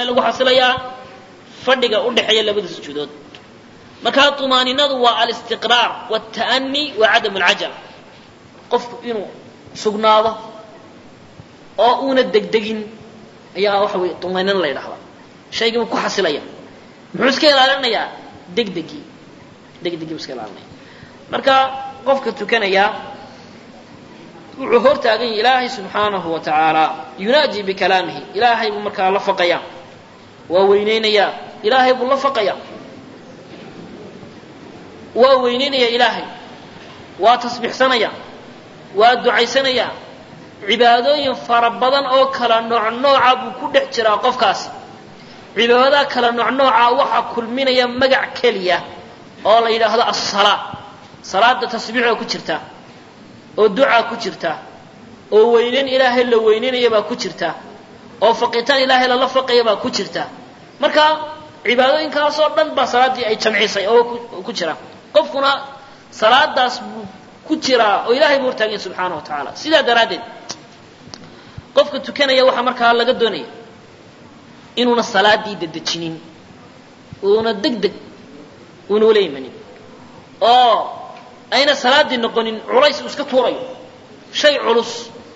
ilaahay lagu xasilayaa fadhiga u dhexeeya labada sujuudood markaa طumaaninadu waa alistiqraar wاlta'ani wa cadam اlcajala qofku inuu sugnaado oo uuna degdegin ayaa waxa wey طumaaninada la ydhahdaa shaygii buu ku xasilaya muxuu iska ilaalinayaa degdegii degdegii buu iska ilaalinaya marka qofka tukanaya wuxuu hor taagan yahay ilaahay subxaanahu wa tacaala yunaaji bikalaamihi ilaahay buu markaa la faqayaa waa weyneynayaa ilaahay buu la faqayaa waa weyneynaya ilaahay waa tasbiixsanaya waa ducaysanaya cibaadooyin fara badan oo kala nooc nooca buu ku dhex jiraa qofkaasi cibaadadaa kala nooc nooca waxaa kulminaya magac keliya oo la yidhaahdo assalaa salaada tasbiixda ku jirta oo ducaa ku jirta oo weyneyn ilaahay la weyneynaya baa ku jirta oo faqitaan ilaahay lala faqaya baa ku jirta marka cibaadooyinkaasoo dhan baa salaaddii ay jamcisay oo ku jira qofkuna salaadaas buu ku jiraa oo ilahay buu hortaaganya subxaana wa tacaala sidaa daraaddeed qofka tukanaya waxaa markaa laga doonaya inuuna salaaddii dedejinin uuna deg deg uuna ula imanin oo ayna salaaddii noqonin culays uu iska tuurayo shay culus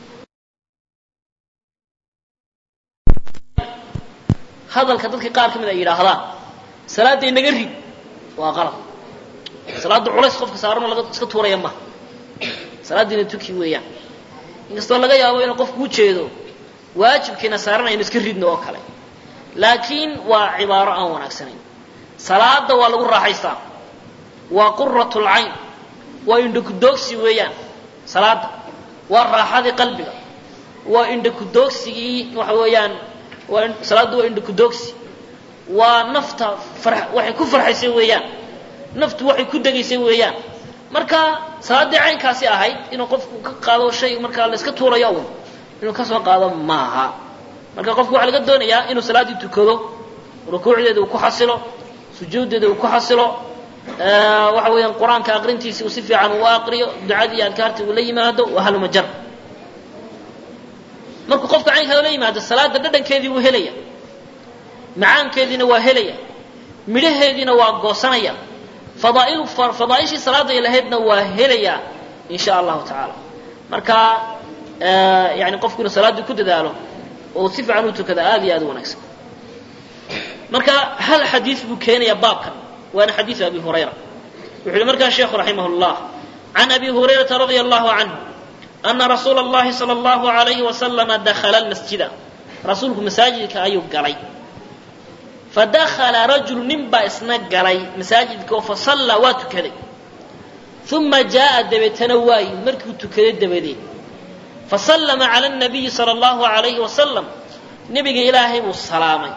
hadalka dadka qaar ka mid ay yidhaahdaan salaadda inaga rid waa qalab salaadda culays qofka saaranoo laga iska tuuraya maha salaaddiina tuki weeyaan inkastoo laga yaabo inuu qofku u jeedo waajibkiina saaran aynu iska ridno oo kale laakiin waa cibaaro aan wanaagsanayn salaada waa lagu raaxaystaa waa quratu lcayn waa indhakudoogsi weeyaan salaada waa raaxadii qalbiga waa indhakudoogsigii waxa weeyaan waa salaaddu waa indhakudoogsi waa nafta far waxay ku farxaysay weeyaan naftu waxay ku degaysay weeyaan marka salaaddii caynkaasi ahayd inuu qofku ka qaado shay markaa la iska tuurayo un inuu ka soo qaado maaha marka qofku waxaa laga doonayaa inuu salaaddii tukado rukuucdeeda uu ku xasilo sujuuddeeda uu ku xasilo waxa weeyaan qur-aanka aqrintiisi uu si fiican uu aqriyo ducadii adkaartii uu la yimaado waa halmajar markuu qofka caynkaa la yimaado salaada dhadhankeedii wuu helaya macaankeediina waa helaya midhaheediina waa goosanaya fadaail fadaaishii salaada ay lahaydna waa helaya in sha allahu tacaala marka yani qofku inuu salaaddii ku dadaalo oo si fiican u tukada aad iyo aad u wanaagsan marka hal xadiis buu keenaya baabkan waana xadiiث abi hurayra wuxu uhi markaa sheekhu raximah اllah can abi hurayrata radia allahu canhu ana rasuula اllahi salى اllahu alayhi wasalama dakla lmasjida rasuulku masaajidka ayuu galay fadakla rajulu nin baa isna galay masaajidka oo fasallaa waa tukaday uma jaaءa dabeetana waayi markuu tukaday dabadeed fasallama calى الnabiyi salى اllahu alayhi wasalam nebiga ilaahay buu salaamay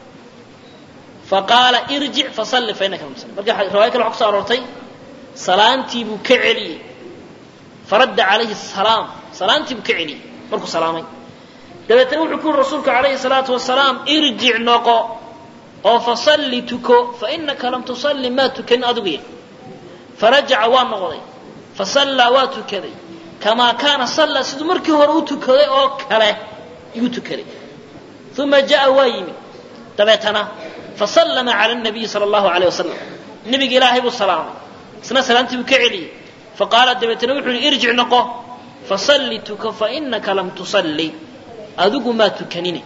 faqaala irjic fasalli fainaka lam tusalli marka riwaaya kale waxa kuso aroortay salaantii buu ka celiyey faradda calayhi salaam salaantii buu ka celiyey markuu salaamay dabeetana wuxuu ku yuri rasuulku calayhi salaatu wasalaam irjic noqo oo fasalli tuko fainaka lam tusalli maa tukanin adigu ya farajaca waa noqday fasallaa waa tukaday kamaa kaana sallaa siduu markii hore u tukaday oo kale yuu tukaday uma ja'a waa yimid dabeetana fasallama cala nabiyi sala allahu alayh wasalam nebiga ilaahay buu salaamay isna salaantii buu ka celiyey faqaala dabeetana wuxuu yihi irjic noqo fasalli tuko fainaka lam tusalli adigu maa tukanine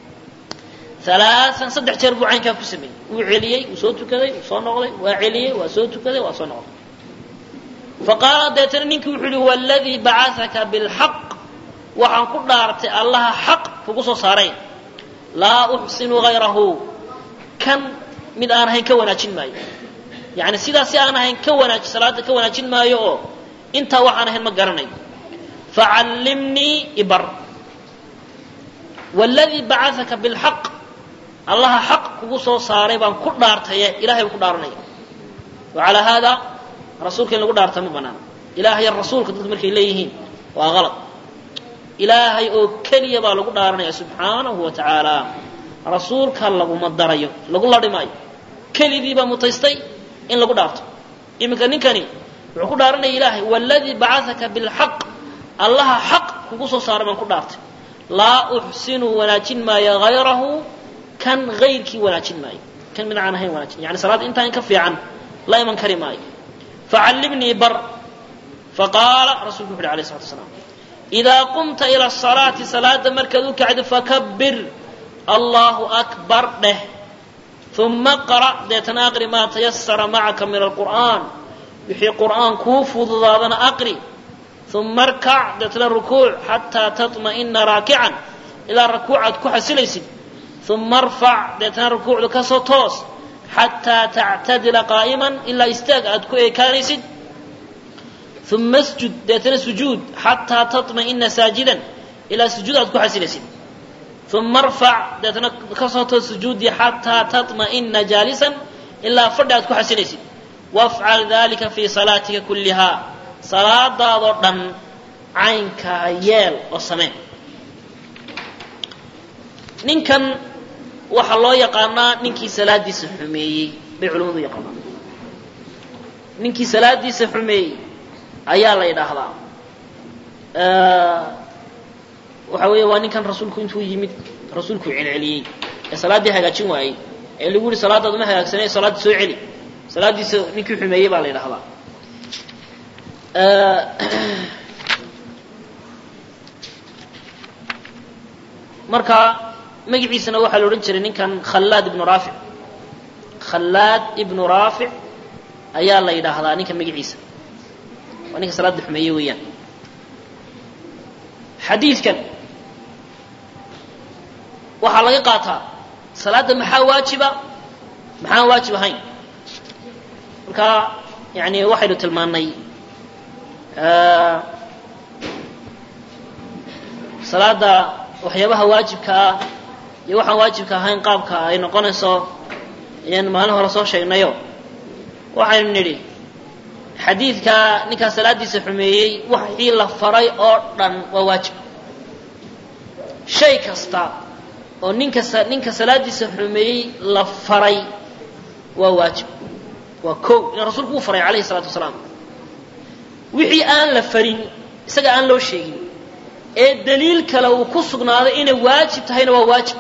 alaaan saddex jeer buu caynkaa ku sameeyey wuu celiyey wuu soo tukaday wuu soo noqday waa celiyey waa soo tukaday waa soo noqday faqaala dabeetana ninkii wuxuu yihi waladii bacaaka bilxaq waxaan ku dhaartay allaha xaq kugu soo saaray laa uxsinu hayrahu kan mid aan ahayn ka wanaajin maayo yani sidaas si aan ahayn ka wanaaj salaada ka wanaajin maayo oo intaa waxaan ahayn ma garanayo facallimnii ibar wladii bacaaka bilxaq allaha xaq kugu soo saaray baan ku dhaartaye ilahay buu ku dhaaranaya wacalaa haada rasuulka in lagu dhaarta ma banaana ilaahaya rasuulka dadku markay leeyihiin waa qalad ilaahay oo keliya baa lagu dhaaranaya subxaanahu wa tacaala rasuulka laguma darayo lagu ladhi maayo keligii baa mutaystay in lagu dhaarto iminka ninkani wuxuu ku dhaaranaya ilaahay wladii bacaaka bilxaq allaha xaq kugu soo saaray baan ku dhaartay laa uxsinu wanaajin maayo hayrahu kan hayrkii wanaajin maayo kan mid aan ahayn wanaajin yani salaadda intaa in ka fiican la iman kari maayo facallimnii bar faqaala rasulku wuxu uhi alayh salatu wasalaam idaa qumta ila asalaati salaada markaad u kacdo fakabir allahu akbar dheh uma qra' deetana aqri maa tayasara macaka min alqur'aan wixii qur'aan kuu fududaadana aqri uma arkac deetana rukuuc xataa taطma'ina raakican ilaa rakuucaad ku xasilaysid uma arfac deetana rukuucda ka soo toos xataa tactadila qaa'iman ilaa istaag aad ku eekaanaysid uma sjud deetana sujuud xataa taطma'ina saajidan ilaa sujuud aad ku xasilaysid uma arfac deetana ka soo toos sujuudii xataa taطma'ina jaalisan ilaa fadhi aad ku xasilaysid wafcal dalika fii salaatika kullihaa salaadaadoo dhan caynkaa yeel oo samee ninkan waxaa loo yaqaanaa ninkii salaadiisa xumeeyey bay culimmadu yaqaanaan ninkii salaadiisa xumeeyey ayaa la yidhaahdaa waxa weeye waa ninkan rasuulku intuu yimid rasuulku celceliyey ee salaaddii hagaajin waayey ee lagu yihi salaadaadu ma hagaagsanay salaaddii soo celi salaaddiisa ninkii xumeeyey baa la yidhahdaa marka magaciisana waxaa la odhan jiray ninkan khallaad ibnu raafic khallaad ibnu raafic ayaa la yidhaahdaa ninka magaciisa waa ninka salaadda xumeeye weeyaan xadiidkan waxaa laga qaataa salaadda maxaa waajiba maxaan waajib ahayn marka yani waxaynu tilmaannay salaada waxyaabaha waajibka ah iyo waxaan waajibka ahayn qaabka ay noqonayso ayaan maalin hore soo sheegnayo waxaynu nidhi xadiidka ninkaa salaaddiisa xumeeyey waxii la faray oo dhan waa waajib shay kasta oo ninka ninka salaaddiisa xumeeyey la faray waa waajib waa kow in rasuulku uu faray calayhi salaatu wasalaam wixii aan la farin isaga aan loo sheegin ee daliil kale uu ku sugnaaday inay waajib tahayna waa waajib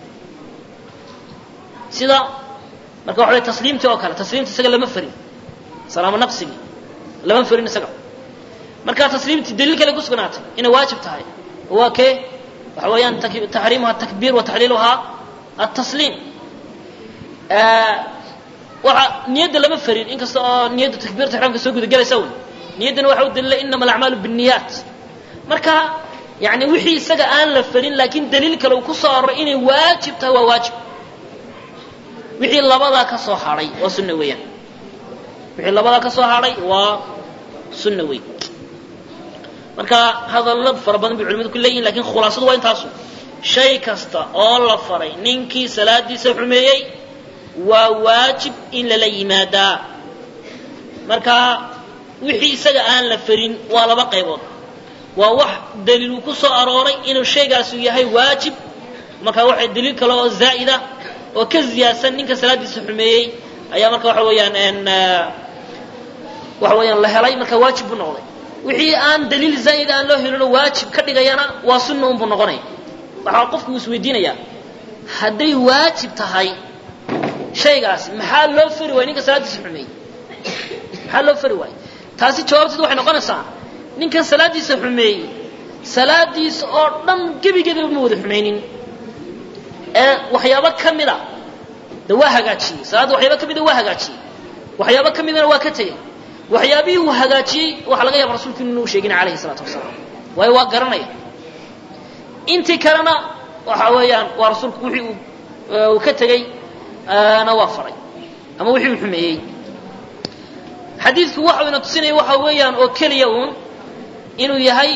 sida marka waxa way tasliimtii oo kale tasliimta isaga lama farin salaamo naqsigii lama farin isaga marka tasliimtii daliil kale ku sugnaatay inay waajib tahay waa kee waxa weeyaan taxriimuha atakbiir wa taxliiluhaa atasliim waxa niyadda lama farin inkasta oo niyadda takbiirta ixraamka soo gudagelaysa un niyaddana waxa u dalila inama alacmaalu binniyaat marka yani wixii isaga aan la farin laakiin daliil kale uu ku soo aroray inay waajib tahay waa waajib wixii labadaa ka soo hadhay waa sunna weeyaan wixii labadaa ka soo hadhay waa sunna weyn marka hadallo fara badan bay culimadu ku leeyihin lakin khulaasadu waa intaasu shay kasta oo la faray ninkii salaadiisa xumeeyey waa waajib in lala yimaadaa marka wixii isaga aan la farin waa laba qaybood waa wax daliil uu ku soo arooray inuu shaygaasu yahay waajib marka waxa daliil kale oo zaa'ida oo ka ziyaadsan ninka salaadiisa xumeeyey ayaa marka waxa weeyaan waxa weeyaan la helay marka waajib buu noqday wixii aan daliil zaa'id aan loo helinoo waajib ka dhigayana waa sunna unbuu noqonaya waxaa qofku uu isweydiinayaa hadday waajib tahay shaygaasi maxaa loo fari waaya ninka salaadiisa xumeeyey maxaa loo fari waaya taasi jawaabteed waxay noqonaysaa ninkan salaaddiisa xumeeyey salaadiisa oo dhan gebigeedaba ma wada xumaynin ee waxyaabo ka mida de waa hagaajiyey salaadda waxyaaba ka mida waa hagaajiyey waxyaabo ka midana waa ka tegey waxyaabihii uu hagaajiyey waxaa laga yaaba rasulku inuu sheegin calayhi salaatu wasalaam waayo waa garanaya intii kalena waxa weeyaan waa rasuulku wixii uu ka tegey na waa faray ama wixii uu xumeeyey xadiidku waxa ina tusinaya waxa weeyaan oo keliya uun inuu yahay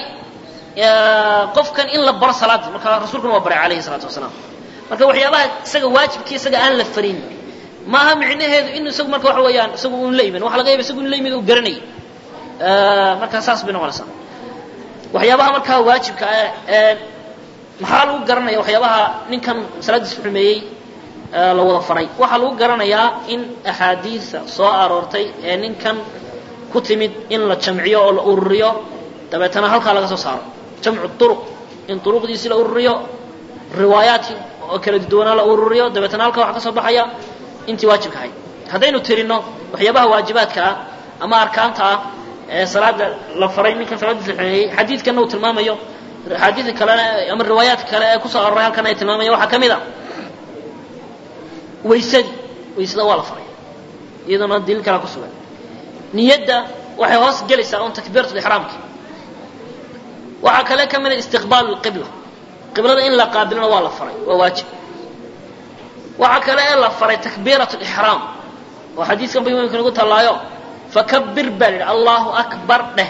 qofkan in la baro salaadii marka rasuulkuna waa baray calayhi salaatu wasalaam marka waxyaabaha isaga waajibkii isaga aan la farin maaha micnaheedu in isagu marka waxa weeyaan isagu un la iman waxa laga yaba isagu in la yimid uu garanayay marka saas bay noqonaysaa waxyaabaha markaa waajibka ah ee maxaa lagu garanaya waxyaabaha ninkan salaadiisa xumeeyey la wada faray waxaa lagu garanayaa in axaadiisa soo aroortay ee ninkan ku timid in la jamciyo oo la ururiyo dabeetana halkaa laga soo saaro jamcu uruq in uruqdiisi la ururiyo riwaayaadkii oo kala duwanaa la ururiyo dabeetana halka waxa ka soo baxaya intii waajibka ahayd haddaynu tirino waxyaabaha waajibaadka ah ama arkaanta ah ee salaada la faray ninkan salaadiisa xumeeyey xadiidkanna uu tilmaamayo axaadiidka kalena ama riwaayaadka kale ee kusoo aroray halkan ay tilmaamaya waxaa ka mid a waysadii waysada waa la faray iyaduna daliil kalaa ku sugan niyadda waxay hoos gelaysaa un takbiiratu ixraamki waxaa kale ka mida istiqbaalu lqibla qiblada in la qaabilona waa la faray waa waajib waxaa kale ee la faray takbiiratu lixraam oo xadiiskan ba imamka nagu tallaayo fakabir baa la yidhi allahu akbar dheh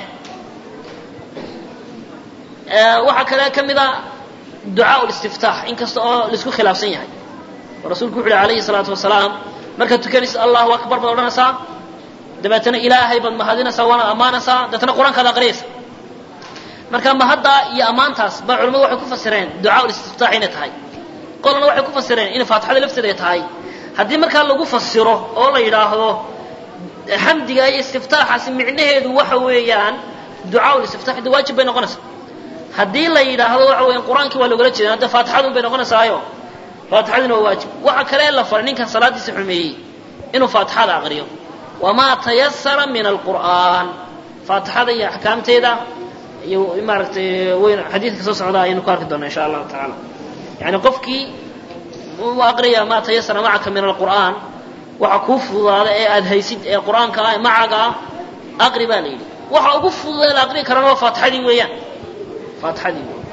waxaa kale ka mid a ducaa listiftaax inkasta oo laisku khilaafsan yahay oo rasuulku wuxu uhi alayhi salaatu wasalaam markaad tukanaysid allahu akbar baad odhanaysaa dabeetana ilaahay baad mahadinaysaa waana ammaanaysaa dabeetana qur-aankaad aqriyaysa marka mahaddaa iyo ammaantaas baa culamadu waxay ku fasireen ducaa listiftaax inay tahay qolana waxay ku fasireen inay faatixada lafteeda ay tahay haddii markaa lagu fasiro oo la yidhaahdo xamdiga iyo istiftaaxaasi micnaheedu waxa weeyaan ducaa listiftaax de waajib bay noqonaysaa haddii la yidhaahdo waxa weeyaan qur-aankii waa loogala jeeda hadda faatixadun bay noqonaysaayo faatixaduna waa waajib waxa kale la faray ninkan salaadiisa xumeeyey inuu faatixada aqriyo wamaa tayasara min alqur'aan faatixada iyo axkaamteeda iyo maaragtay weyn xadiidka soo socda ayaynu ku arki doonaa insha allahu tacaala yani qofkii u aqriya maa tayasara macaka min alqur'aan waxa kuu fududaada ee aada haysid ee qur-aanka ah macaga ah aqri baa la yidhi waxa ugu fududa la aqri karana waa faatixadii weeyaan faatixadii wey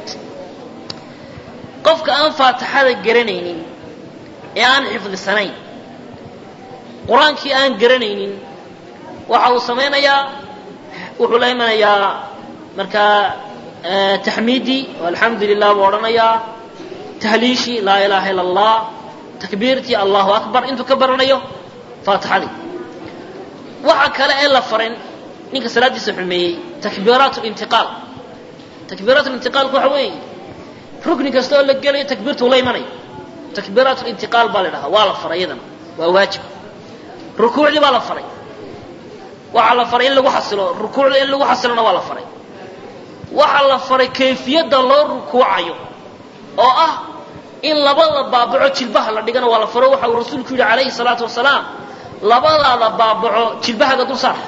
qofka aan faatixada garanaynin ee aan xifdisanayn qur-aankii aan garanaynin waxa uu samaynayaa wuxuu la imanayaa markaa taxmiidii alxamdu lilah buu odhanayaa tahliishii laa ilaaha ila allah takbiirtii allahu akbar intuu ka baranayo faatixadii waxa kale ee la farin ninka salaadiisa xumeeyey takbiiraat lintiqaal takbiiraat lintiqaalku waxa weeye rukni kasta oo la gelayo takbiirtuu la imanayo takbiiraat lintiqaal baa la dhahaa waa la faray iyadana waa waajib rukuucdii baa la faray waxaa la faray in lagu xasilo rukuucda in lagu xasilona waa la faray waxaa la faray kayfiyadda loo rukuucayo oo ah in labada baabaco jilbaha la dhigana waa la faro waxa uu rasuulku yidhi calayhi salaatu wasalaam labadaada baabaco jilbahaga dul saar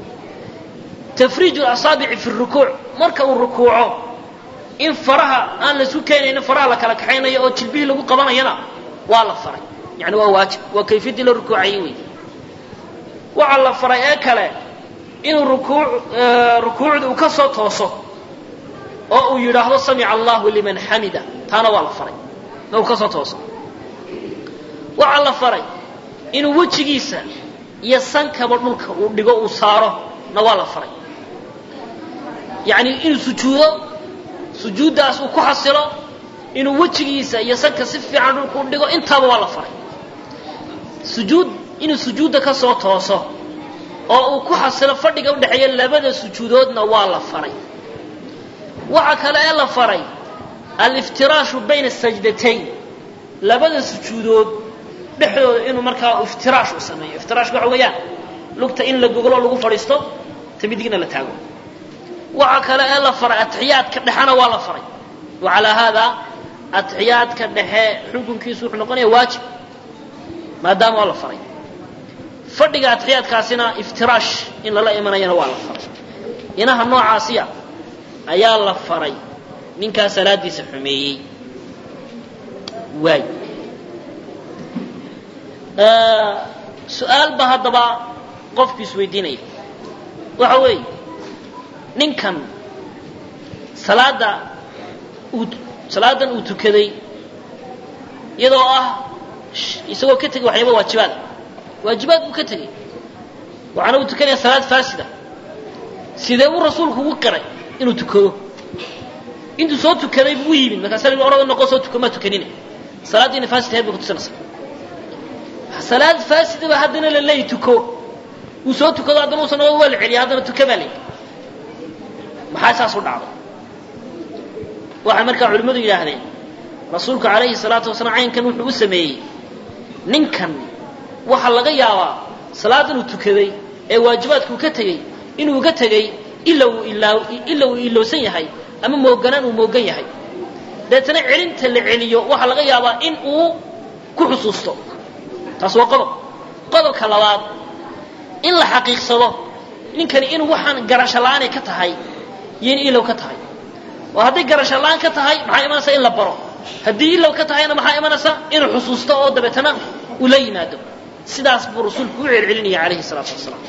tafriiju asaabici fi rukuuc marka uu rukuuco in faraha aan laisku keenaynin faraha la kala kaxaynayo oo jilbihii lagu qabanayana waa la faray yani waa waajib waa kayfiyaddii la rukuucayay wey waxaa la faray ee kale inuu rukuuc rukuucda uu ka soo tooso oo uu yidhaahdo samica allahu liman xamida taana waa la faray ma uu ka soo tooso waxaa la faray inuu wejigiisa iyo sankaba dhulka uu dhigo uu saaro na waa la faray yacni inuu sujuudo sujuuddaas uu ku xasilo inuu wejigiisa iyo sanka si fiican dhulka u dhigo intaaba waa la faray sujuud inuu sujuudda ka soo tooso oo uu ku xasilo fadhiga udhexeeya labada sujuudoodna waa la faray waxa kale ee la faray aliftiraashu bayna sajdatayn labada sujuudood dhexdooda inuu markaa iftiraash u sameeyo iftiraashka waxa weeyaan lugta in la goglo lagu fadhiisto ta midigna la taago waxa kale ee la faray atixiyaadka dhexena waa la faray wa calaa haadaa atixiyaadka dhexe xukunkiisu wuxuu noqonaya waajib maadaama waa la faray fadhiga atixiyaadkaasina iftiraash in lala imanayana waa la faray inaha noocaasiya ayaa la faray ninkaa salaadiisa xumeeyey waay su-aal ba haddaba qofku isweydiinaya waxa weeye ninkan salaadda uu salaadan uu tukaday iyadoo ah isagoo ka tegay waxyaaba waajibaada waajibaad buu ka tegey waxaana uu tukanaya salaad faasida sidee buu rasuulku ugu qiray inuu tukado intuu soo tukaday buu u yimid markaasa la orada noqo soo tuka maa tukanina salaaddiina faasid ahayd bay kutusinaysaa salaad faasidaba haddana la leeyi tuko uu soo tukado haddana uusan noqo waa la celiya haddana tuka baa leeyi maxaa saas u dhacday waxay markaa culimmadu yidhaahdeen rasuulku calayhi salaatu wasalaam caynkan wuxuu u sameeyey ninkan waxaa laga yaabaa salaadan uu tukaday ee waajibaadka uu ka tegey inuu ka tegey ila uu ilaa ila uu ilowsan yahay ama mooganaan uu moogan yahay deetana celinta la celiyo waxaa laga yaabaa in uu ku xusuusto taas waa qodob qodobka labaad in la xaqiiqsado ninkani inuu waxaan garasho la-aanay ka tahay iyo in ilow ka tahay oo hadday garasho la-aan ka tahay maxaa imanaysaa in la baro haddii ilow ka tahayna maxaa imanaysaa inuu xusuusto oo dabeetana uu la yimaado sidaas buu rasuulku u celcelinaya calayhi salaatu wasalaam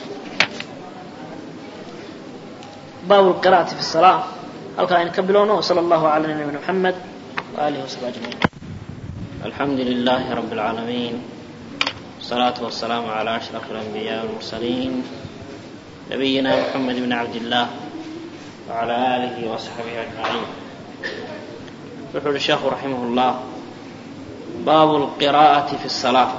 baabu lqira'ati fi salaa halkaa aynu ka bilowno wsala allahu cala nabiyina maxamed waaalihi wasaxbi ajmaciin الحمد لله رب العالمين والصلاة والسلام على أشرف الأنبياء والمرسلين نبينا محمد بن عبد الله وعلى آله وصحبه أجمعين يقول الشيخ رحمه الله باب القراءة في الصلاة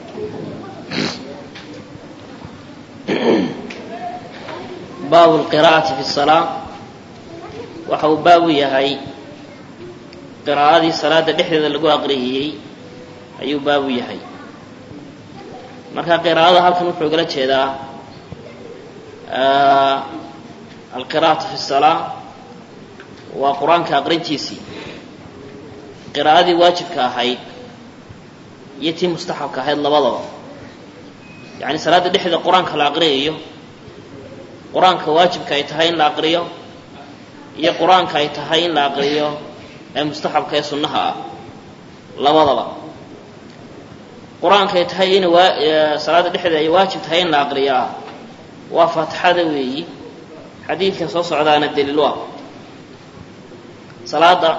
باب القراءة في الصلاة وحو باب يهي qiraa'adii salaada dhexdeeda lagu aqriyayey ayuu baabu yahay marka qiraa'ada halkan wuxuu igala jeedaa alqira'atu fi salaa waa qur-aanka aqrintiisii qiraa'adii waajibka ahayd iyo tii mustaxabka ahayd labadaba yacni salaada dhexdeeda qur-aanka la aqriyayo qur-aanka waajibka ay tahay in la aqriyo iyo qur-aanka ay tahay in la aqriyo ee mustaxabka ee sunnaha ah labadaba qur-aankay tahay in salaada dhexdeeda ay waajib tahay in la aqriyaa waa faatixada weeyi xadiidkan soo socdaana daliil u ah salaada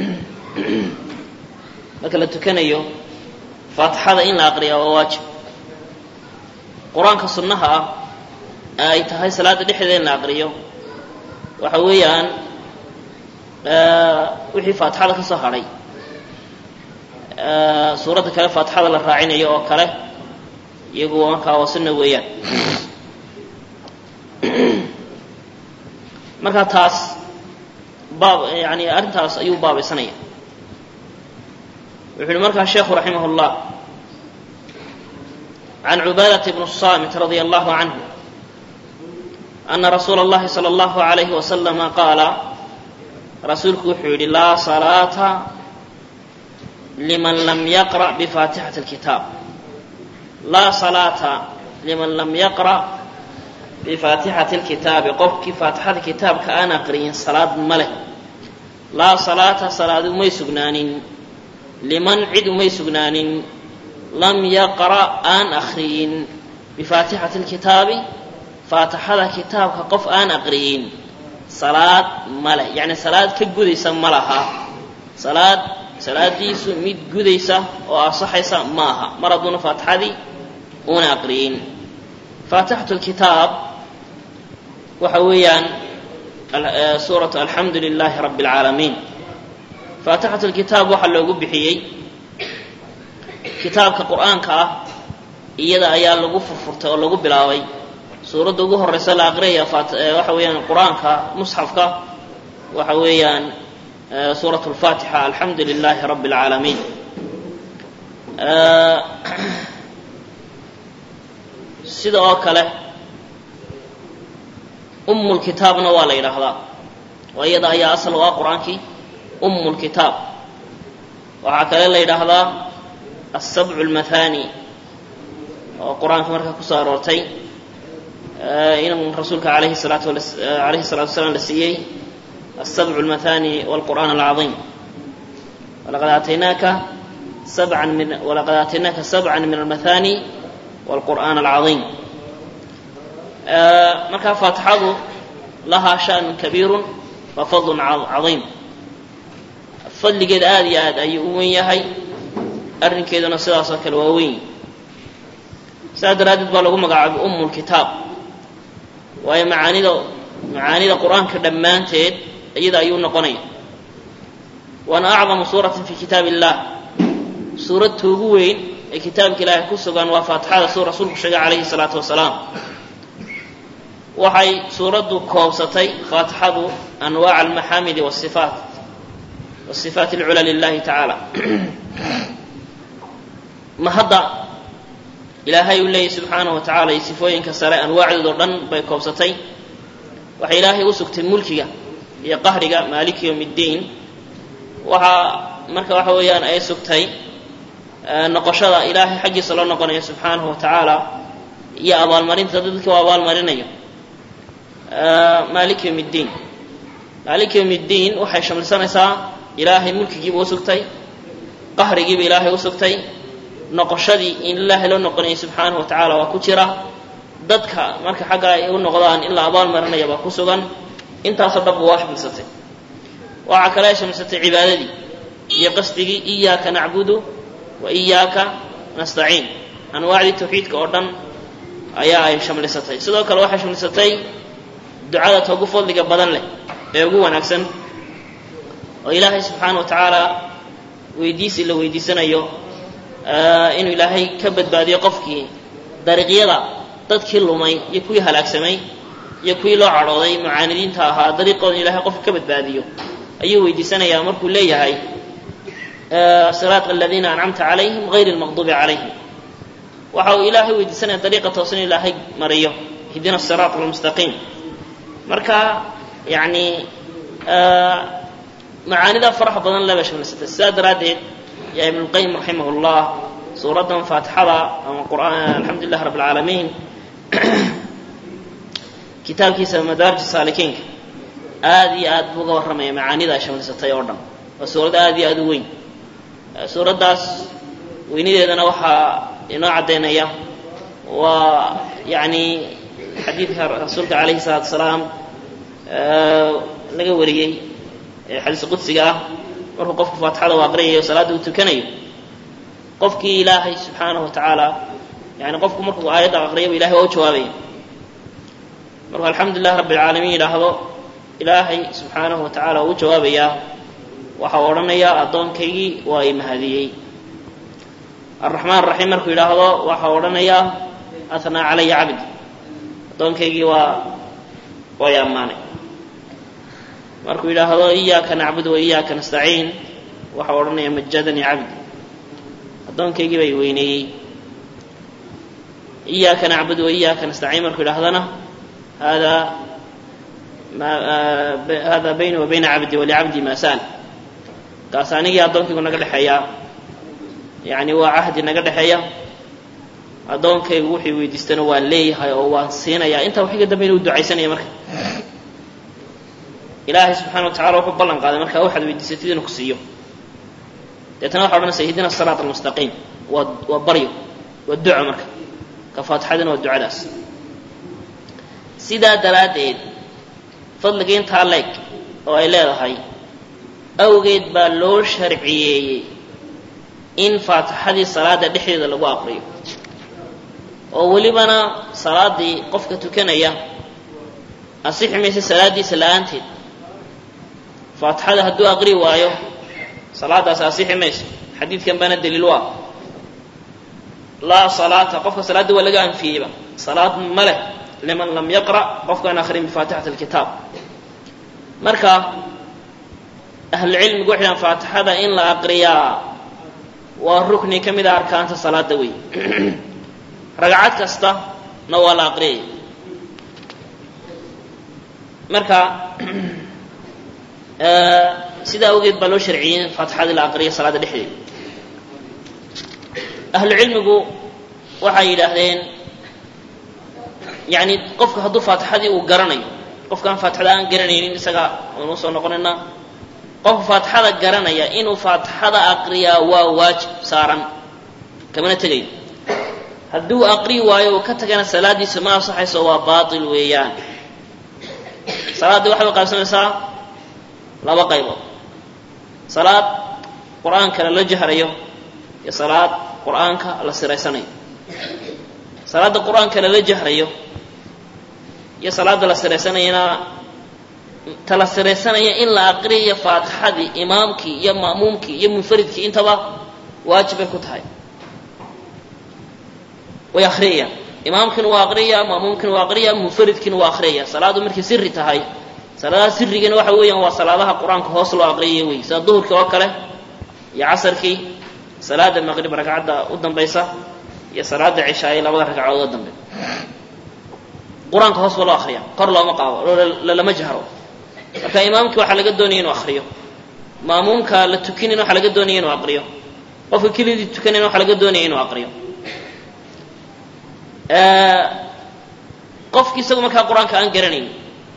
marka la tukanayo faatixada in la aqriyaa waa waajib qur-aanka sunnaha ah ee ay tahay salaada dhexdeeda in la aqriyo waxa weeyaan wixii faatixada ka soo hadhay suuradda kale faatixada la raacinayo oo kale iyagu markaa waa sunna weeyaan marka taas baab yani arrintaas ayuu baabaysanaya wuxu uhi markaa sheekhu raximah اllah can cubaadata bn الsamit radia allahu canhu ana rasuula اllahi salى اllahu عalayhi waslama qaala rasuulku wuxuu yidhi laa salaata liman lam yaqra' bifaatixati اlkitaab laa salaata liman lam yaqra' bifaatixati اlkitaabi qofkii faatixada kitaabka aan aqriyin salaad ma leh laa salaata salaad umay sugnaanin liman cid umay sugnaanin lam yaqra' aan akriyin bifaatixati اlkitaabi faatixada kitaabka qof aan aqriyin salaad male yacni salaad ka gudaysa ma laha salaad salaadiisu mid gudaysa oo ansaxaysa ma aha mar hadduuna faatixadii una aqriyin faatixatu lkitaab waxa weeyaan suuratu alxamdu lilaahi rabbi اlcaalamiin faatixatu lkitaab waxaa loogu bixiyey kitaabka qur-aanka ah iyada ayaa lagu furfurtay oo lagu bilaabay suuradda ugu horeysa la aqriyaya waxa weeyaan qur-aanka musxafka waxa weeyaan suurat اlfatixa alxamdu lilahi rabbi اlcaalamiin sida oo kale umu lkitaabna waa la yidhaahdaa oo iyada ayaa asal u ah qur-aankii umu lkitaab waxaa kale la yidhaahdaa asabcu اlmathani oo qur-aanka markaa kusoo aroortay in rasuulka alayhi salaatu alayhi الsalatu wasalaam la siiyey الsabع الmathani wاlqur'an الcaظيim walaqad aataynaaka sabcan min walaqad aataynaaka sabca min almathani wاlqur'an الcaظيim markaa faatixadu lahaa shaأn kabiiru wa fadl caظiim fadligeeda aad iyo aad ayuu u wen yahay arrinkeeduna sidaasoo kale waa weyn saas daraaddeed baa lagu magacaabay um اlkitaab waayo macaanida macaanida qur-aanka dhammaanteed iyada ayuu noqonaya waana acdamu suuratin fi kitaab illah suuradta ugu weyn ee kitaabka ilaahay ku sugan waa faatixada suu rasuulku sheegay calayhi salaatu wasalaam waxay suuraddu koobsatay faatixadu anwaaca almaxaamidi wasifaat wasifaat alcula lilahi tacaala ma hadda ilaahay uu leeyahy subxaanahu wa tacala iyo sifooyinka sare anwaacdood oo dhan bay koobsatay waxay ilaahay u sugtay mulkiga iyo qahriga maaliki yowm اddiin waxaa marka waxa weeyaan ay sugtay noqoshada ilaahay xaggiisa loo noqonayo subxaanahu wa tacaala iyo abaalmarinta dadka u abaalmarinayo maalik yowm ddiin maalik yowm ddiin waxay shamlisanaysaa ilaahay mulkigiiba u sugtay qahrigiiba ilaahay u sugtay noqoshadii in ilaahay loo noqonayay subxaanahu wa tacaala waa ku jira dadka marka xagga ay u noqdaan in la abaalmarinaya baa ku sugan intaasoo dhanba waa shamlisatay waxaa kale ay shamlisatay cibaadadii iyo qasdigii iyaaka nacbudu wa iyaaka nastaciin anwaacdii tawxiidka oo dhan ayaa ay shamlisatay sidoo kale waxay shamlisatay ducada ta ugu fadliga badan leh ee ugu wanaagsan oo ilaahay subxaana wa tacaala weydiisi la weydiisanayo inuu ilaahay ka badbaadiyo qofkii dariiqyada dadkii lumay iyo kuwii halaagsamay iyo kuwii loo cadhooday mucaanidiinta ahaa dariiqooda ilahay qofka ka badbaadiyo ayuu weydiisanayaa markuu leeyahay siraat aladiina ancamta calayhim gayr lmaqduubi calayhim waxa uu ilaahay weydiisanaya dariiqa toosan ilaahay mariyo hidina siraat almustaqiim marka yani macaanida faraxa badan leba shamlisatay sidaa daraaddeed yaa ibn lqayim raximah llah suuraddan faatixada ama qur'aan alxamdu lilah rabb alcaalamiin kitaabkiisa madaarij saalikiinka aad iyo aad buu uga warramaya macaanida ay shamlisatay oo dhan waa suurad aad iyo aad u weyn suuraddaas weynideedana waxaa inoo caddaynaya waa yani xadiidka rasuulka calayhi salaatu salaam laga wariyey xadiis qudsiga ah markuu qofku faatixada u aqriyayo salaadda uu tukanayo qofkii ilaahay subxaanahu wa tacaala yani qofku markuu aayadda aqriyaba ilahay waa u jawaabaya markuu alxamdu lilah rabbi alcaalamiin yidhaahdo ilaahay subxaanahu wa tacala uu u jawaabayaa waxa uu odhanayaa addoonkaygii waa i mahadiyey alraxmaan araxiim markuu yidhaahdo waxa uu odhanayaa athnaa calaya cabdi addoonkaygii waa waa i ammaanay markuu yidhaahdo iyaaka nacbud wa iyaaka nastaciin waxa uu odhanaya majadanii cabdi addoonkaygii baa i weyneeyey iyaaka nacbud wa iyaaka nastaciin markuu yidhahdana hada hada bayni wa bayna cabdi walicabdi ma sa'al kaas anigii addoonkaygu naga dhexeeya yani waa cahdi naga dhexeeya addoonkaygu wuxuu weydiistana waan leeyahay oo waan siinayaa intaa waxiga dambe inuu ducaysanaya marka ilaahay subxana wa tacala wuxuu ballan qaaday markaa waxaad weydiisatid inuu ku siiyo deetana waxa odhanaysa ihdina asiraat almustaqiim waa waa baryo waa duco marka ka faatixadina waa ducadaas sidaa daraaddeed fadliga intaa leeg oo ay leedahay awgeed baa loo sharciyeeyey in faatixadii salaada dhexdeeda lagu aqriyo oo welibana salaaddii qofka tukanaya asixi maysa salaaddiisa la-aanteed faatixada hadduu aqri waayo salaadaasi asixi mayso xadiidkan baana daliil u ah laa salaata qofka salaadda waa laga anfiyeyba salaad ma leh liman lam yaqra' qofkaan akrin bifaatixati alkitaab marka ahlucilmigu waxay dhahan faatixada in la aqriyaa waa rukni ka mid a arkaanta salaada wey ragcad kasta na waa la aqriyaya marka sidaa awgeed baa loo sharciyey in faatixadii la aqriya salaada dhexdeeda ahlu cilmigu waxay yidhaahdeen yani qofka hadduu faatixadii uu garanayo qofkaan faatixada aan garanaynin isaga waanu soo noqonaynaa qofka faatixada garanaya inuu faatixada aqriyaa waa waajib saaran kamana tegayo hadduu aqri waayo uu ka tagana salaadiisa ma ansaxayso waa baatil weeyaan salaaddii waxay u qaybsamaysaa laba qaybood salaad qur-aanka lala jahrayo iyo salaad qur-aanka la siraysanayo salaadda qur-aanka lala jahrayo iyo salaadda la siraysanayana ta la siraysanaya in la aqriyayo faatixadii imaamkii iyo ma'muumkii iyo munfaridkii intaba waajib bay ku tahay way akriyayaan imaamkiina waa aqriyaya ma'muumkiina waa aqriyaya munfaridkiina waa aqriyaya salaadu markay siri tahay salaadaha sirigana waxa weeyaan waa salaadaha qur-aanka hoos loo aqriyaya wey sida duhurkii oo kale iyo casarkii salaada maqrib ragcadda u dambaysa iyo salaada cishaaye labada ragcadood oo dambe qur-aanka hoos baa loo akriya kor looma qaado lalama jahro marka imaamkii waxaa laga doonaya inuu akriyo maamuumka la tukinin waxaa laga doonaya inuu aqriyo qofka kelidii tukanayna waxaa laga doonaya inuu aqriyo qofki isagu markaa qur-aanka aan garanayn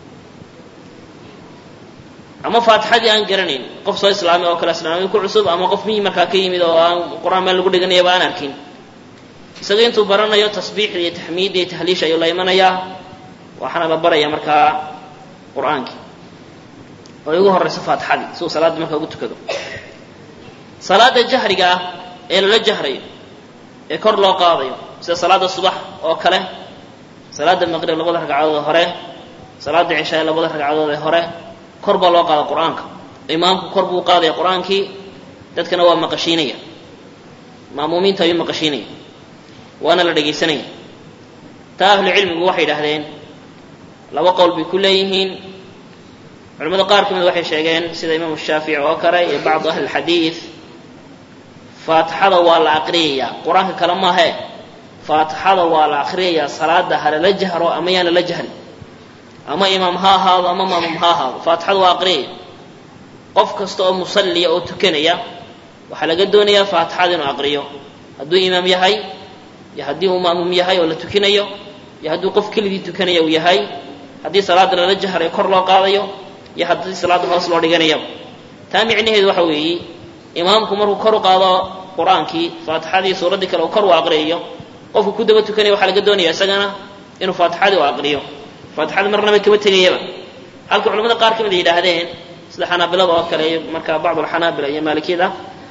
ama faatixadii aan garanayn qof soo islaamay oo kale islaamay ku cusub ama qof miyi markaa ka yimid oo aan qur-aan meel lagu dhiganayaba aan arkin isaga intuu baranayo tasbiixda iyo taxmiidda iyo tahliisha ayuu la imanayaa waxaana la baraya markaa qur-aankii oo ugu horayso faatixadii si uu salaadda markaa ugu tukado salaada jahriga ah ee lala jahrayo ee kor loo qaadayo sida salaada subax oo kale salaada maqrib labada ragcadood ee hore salaada cishaa labada ragcadood ee hore kor baa loo qaada qur-aanka imaamku kor buu qaadaya qur-aankii dadkana waa maqashiinaya ma'muumiinta ayuu maqashiinaya waana la dhegaysanaya taa ahlu cilmigu waxay yidhaahdeen laba qowl bay ku leeyihiin culamada qaar ka mid waxay sheegeen sida imaamu shaafici oo kale iyo bacdu ahli lxadiid faatixada waa la aqriyayaa qur-aanka kale maahe faatixada waa la aqriyayaa salaada halala jahro ama yaan lala jahrin ama imaam ha ahaado ama maamum ha ahaado faatixada waa aqriyaya qof kasta oo musalliya oo tukanaya waxaa laga doonayaa faatixada inuu aqriyo hadduu imaam yahay iyo haddii uu maamum yahay oo la tukinayo iyo hadduu qof keligii tukanaya uu yahay haddii salaada lala jahrayo kor loo qaadayo iyo haddii salaada hoos loo dhiganayaba taa micnaheedu waxa weeye imaamku markuu kor u qaado qur-aankii faatixadii suuraddii kale uu kor u aqriyayo qofku ku daba tukanaya waxaa laga doonaya isagana inuu faatixadii u aqriyo faatixada marnaba kama tegayaba halka culamada qaar ka mid ay yidhaahdeen sida xanaabilada oo kale iyo markaa bacd alxanaabila iyo maalikiyada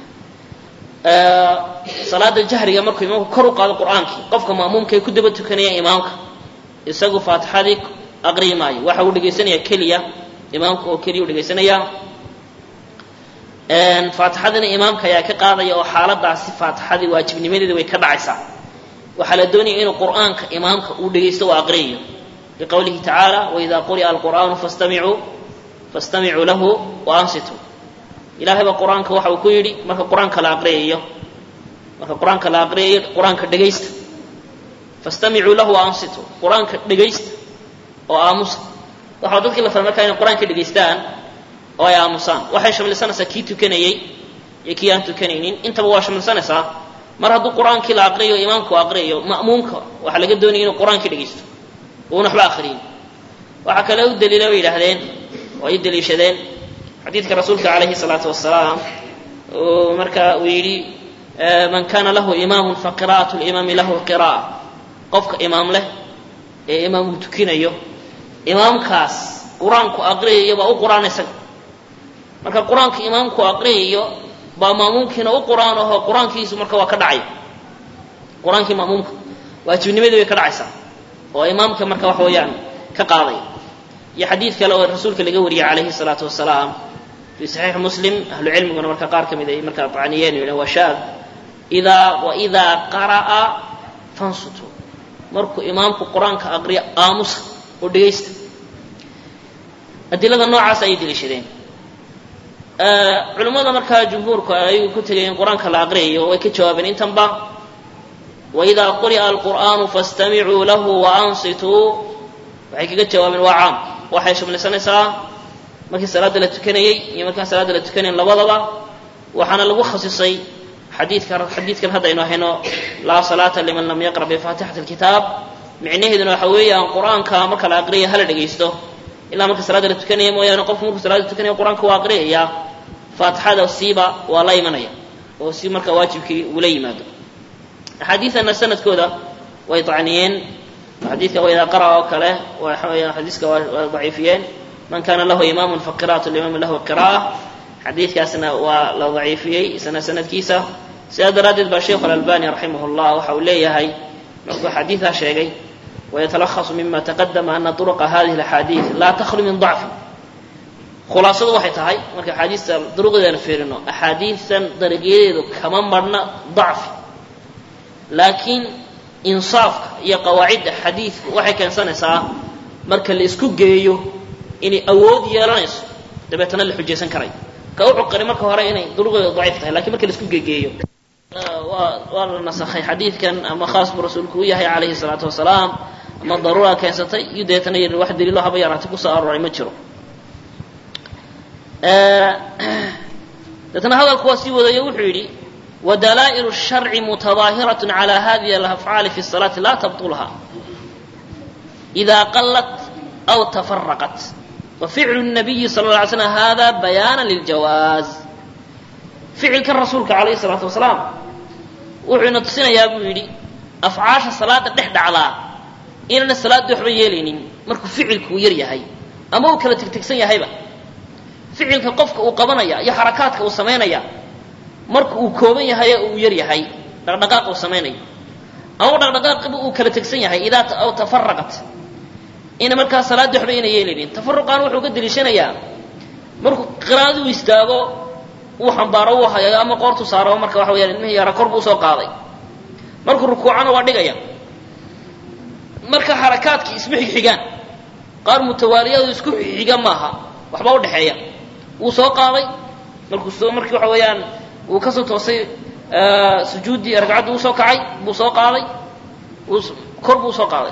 salaada jahriga markuu imaamku kor u qaado qur-aankii qofka ma'muumka ee ku daba tukanaya imaamka isagu faatixadii aqriyi maayo waxa uu dhegaysanaya keliya imaamka oo keliya u dhegaysanaya faatixadina imaamka ayaa ka qaadaya oo xaaladaasi faatixadii waajibnimadeeda way ka dhacaysaa waxaa la doonaya inuu qur'aanka imaamka uu dhegaysto oo aqriyayo liqowlihi tacaala waida quri'a alqur'aanu fastamicuu fastamicuu lahu waansituu ilahay baa qur-aanka waxa uu ku yidhi marka qur-aanka la aqriyayo marka qur-aanka la aqriyayo qur-aanka dhegaysta fastamicuu lahu waansituu qur-aanka dhegaysta oo aamusa waxaa dadkii la faray markaa inay qur-aanka dhegaystaan oo ay aamusaan waxay shamlisanaysaa kii tukanayey iyo kii aan tukanaynin intaba waa shamlisanaysaa mar hadduu qur-aankii la aqriyayo imaamku aqriyayo ma'muumka waxaa laga doonaya inuu qur-aankii dhegaysto uuna waxba aqriyin waxaa kale u daliila bay yidhaahdeen oo ay daliishadeen xadiidka rasuulka calayhi salaatu wasalaam uu marka uu yidhi man kana lahu imaamun faqira'atu limaami lahu qira'a qofka imaam leh ee imaam uu tukinayo imaamkaas qur-aanku aqriyayo baa u qur-aan isaga marka qur-aanka imaamku aqriyayo baa maamuumkiina u qur-aan aho qur-aankiisu marka waa ka dhacaya qur-aankii maamuumka waajibnimadii bay ka dhacaysaa oo imaamka marka waxa weeyaan ka qaadaya iyo xadiid kale oo rasuulka laga wariyey calayhi salaatu wasalaam fi saxiix muslim ahlu cilmiguna marka qaar ka mid ay markaa tacniyeen yidhahn waa shaad idaa waidaa qara'a fansutu markuu imaamku qur-aanka aqriyo aamusa oo dhegaysta adilada noocaas ayay deliishadeen culimmada markaa jumhuurku ay ku tegayeen qur-aanka la aqriyayo way ka jawaabeen intanba waidaa quri'a alqur'aanu fastamicuu lahu waansituu waxay kaga jawaabeen waa caam waxay shamlisanaysaa markii salaadda la tukanayey iyo markaan salaadda la tukanayn labadaba waxaana lagu khasisay xadiidka xadiidkan hadda aynu hayno laa salaata liman lam yaqra bifaatixati alkitaab micnaheeduna waxa weeyaan qur-aanka marka la aqriyaya hala dhegaysto ilaa marka salaadda la tukanaya mooyaane qofku markuu salaada tukanaya qur-aanka waa aqriyayaa faatixada siiba waa la imanaya oo si marka waajibkii ugula yimaado axaadiidana sanadkooda way tacniyeen xadiidka waidaa qara oo kale waxa weeyaan xadiiska waa daciifiyeen man kana lahu imaamun faqira'atu limaami lahu qira'a xadiidkaasna waa la daciifiyey isna sanadkiisa sidaa daraaddeed baa sheikhu alalbani raximah llah waxa uu leeyahay markuu xadiidaa sheegay wayatalakhasu mima taqadama ana turuqa hadihi alaxaadiid laa takhlu min dacfin khulaasadu waxay tahay marka axaadiista duruqdeedana fiirino axaadiistan dariqyadeedu kama marhna dacfi laakiin insaafka iyo qawaacidda xadiidku waxay keensanaysaa marka la isku geeyo inay awood yeelanayso dabeetana la xujaysan karay ka u cuqari marka hore inay duruqdeedu daciif tahay lakiin marka la isku geegeeyo waa waa la nasakhay xadiidkan ama khaas buu rasuulku u yahay calayhi salaatu wasalaam ama daruura keensatay iyo dabeetana yidhi wax daliilo haba yaraatay kusoo arooray ma jiro deetna hadalku waa sii wadayo wuxuu yidhi wadalaa'ilu الsharci mutadaahiraة calى hadihi alafcaali fi الsalaati laa tabطulha إida qalat aw tafaraqat waficlu الnabiyi sal ه alay slam hada bayaana liljawaaz ficilkan rasuulka calayh الsalaatu wasalaam wuxuu ina tusinayaa buu yidhi afcaasha salaada dhex dhacdaa inaana salaadda waxba yeelaynin markuu ficilkuu yar yahay ama uu kala tegtegsan yahayba ficilka qofka uu qabanaya iyo xarakaadka uu samaynaya marka uu kooban yahay oo uu yar yahay dhaqdhaqaaqa uu samaynayo ama dhaqdhaqaaqiba uu kala tegsan yahay idaa aw tafaraqat ina markaa salaadda waxba ina yeelaynin tafaruqan wuxuu ka deliishanayaa markuu qiraa'adu istaago uu xambaaro uu hayayo ama qoortu saaro marka waxa weyaan ilmihii yara kor buu usoo qaaday markuu rukuucana waa dhigaya marka xarakaadkii isma xigxigaan qaar mutawaaliyadu isku xigxiga maaha waxba udhexeeya wuu soo qaaday markuu soo markii waxa weeyaan uu kasoo toosay sujuuddii ragcaddii usoo kacay buu soo qaaday kor buu usoo qaaday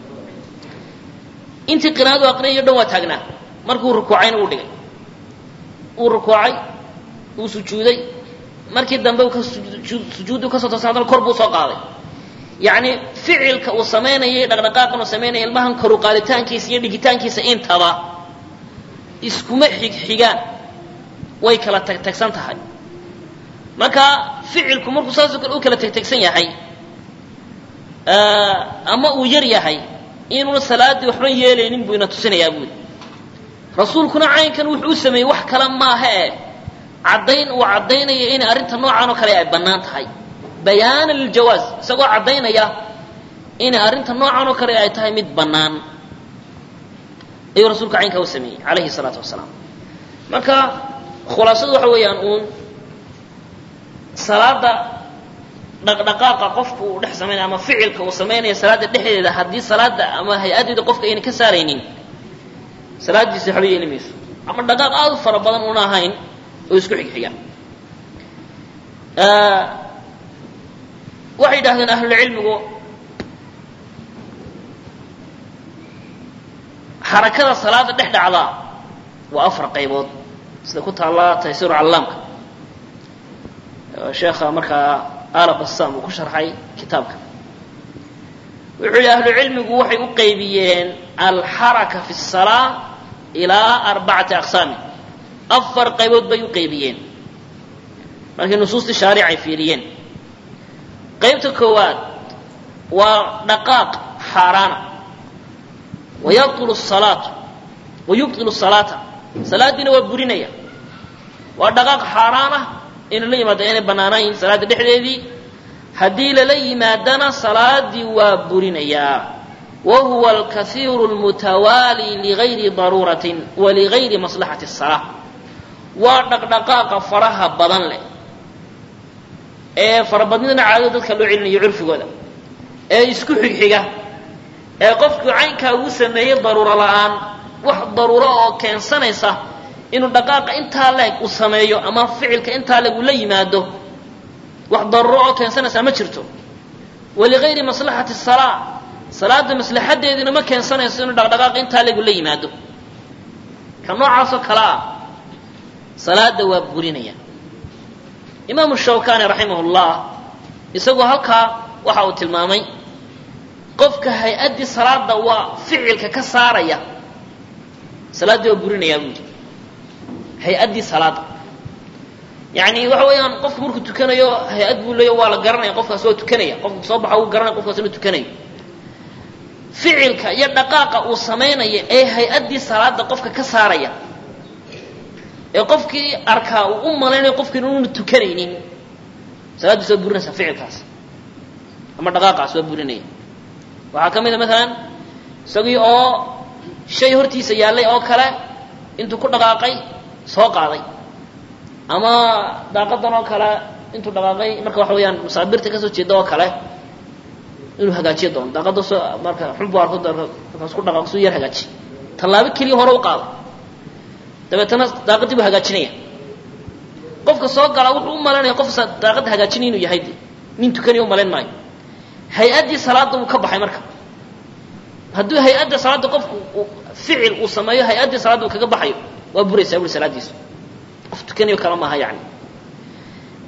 intii qiraa'adu aqriyayo dhan waa taagnaa markuu rukuucayna uu dhigay uu rukuucay uu sujuuday markii dambe sujuuddu kasoo toosay haddana kor buu soo qaaday yacni ficilka uu samaynayay dhaqdhaqaaqan uu samaynaya ilmahan koru qaaditaankiisa iyo dhigitaankiisa intaba iskuma xigxigaan way kala tagtagsan tahay marka ficilku markuu saasoo kale u kala tagtagsan yahay ama uu yar yahay inuuna salaaddii waxba yeelaynin buu ina tusinayaa buuli rasuulkuna caynkan wuxuu u sameeyey wax kale maaha e caddayn uu caddaynaya inay arrinta noocan oo kale ay bannaan tahay bayaana liljawaaz isagoo caddaynaya inay arrinta noocan oo kale ay tahay mid bannaan ayuu rasuulka caynkaa u sameeyey calayhi salaatu wasalaam marka khulaasadu waxa weeyaan uun salaada dhaqdhaqaaqa qofka uu dhex samaynaya ama ficilka uu samaynaya salaadda dhexdeeda haddii salaada ama hay-adeeda qofka ayna ka saaraynin salaaddiisa waxba yeeli mayso ama dhaqaaq aad u fara badan una ahayn oo isku xigxiga waxay yidhahdeen ahlulcilmigu xarakada salaada dhex dhacdaa waa afar qaybood sida ku taalla taysiru callaamka sheekha markaa ala bassam uu ku sharxay kitaabka wuxuu yihi ahlucilmigu waxay u qaybiyeen alxaraka fi الsalaa ilaa arbacati aqsaami afar qaybood bay u qaybiyeen markay nusuustii shaaric ay fiiriyeen qaybta koowaad waa dhaqaaq xaaraana wayabطulu الsalaatu wayubطilu الsalaata salaaddiina waa burinaya waa dhaqaaq xaaraan ah inuu la yimaado inay bannaanayn salaadda dhexdeedii haddii lala yimaadana salaaddii waa burinayaa wa huwa alkaiiru اlmutawaali ligayri daruuratin wa ligayri maslaxati الsalaa waa dhaqdhaqaaqa faraha badan leh ee farabadnidana caadada dadka loo celinayo curfigooda ee isku xigxiga ee qofkuu caynkaa uu sameeyey daruuro la'aan wax daruuro oo keensanaysa inuu dhaqaaqa intaa leeg uu sameeyo ama ficilka intaa leeg uu la yimaado wax daruuro oo keensanaysaa ma jirto waligayri maslaxati salaa salaada maslaxadeediina ma keensanayso inuu dhaqdhaqaaqa intaa leeg uu la yimaado ka noocaasoo kale ah salaada waa burinaya imaamu shawkani raximah llah isagoo halkaa waxa uu tilmaamay qofka hay-addii salaada waa ficilka ka saaraya salaaddii waa burinayaa buu yidhi hay-addii salaada yani waxa weeyaan qofku markuu tukanayo hay-ad buu leeya waa la garanaya qofkaas waa tukanaya qofka soo baxa uu garanaya qofkaas inuu tukanayo ficilka iyo dhaqaaqa uu samaynaya ee hay-addii salaada qofka ka saaraya ee qofkii arkaa uu u malaynayo qofki inuuna tukanaynin salaaddiis waa burinaysaa ficilkaas ama dhaqaaqaas waa burinaya waxaa ka mid a maalan isagii oo shay hortiisa yaallay oo kale intuu ku dhaqaaqay soo qaaday ama daaqadan oo kale intuu dhaqaaqay marka waxa weeyaan masaabirta kasoo jeeda oo kale inuu hagaajiyo doono daaqada soo marka xunbu arko markaas ku dhaqaaqo suu yar hagaaji tallaabo keliya hore u qaada dabeetana daaqadii buu hagaajinaya qofka soo gala wuxuu u malaynaya qof daaqadda hagaajinaya inuu yahay de nin tukanaya u malayn maayo hay-addii salaadda wuu ka baxay marka hadduu hay-adda salaadda qofku ficil uu sameeyo hay-addii salaadda uu kaga baxayo waa buraysaa buri salaaddiisu qof tukanayo kale maaha yani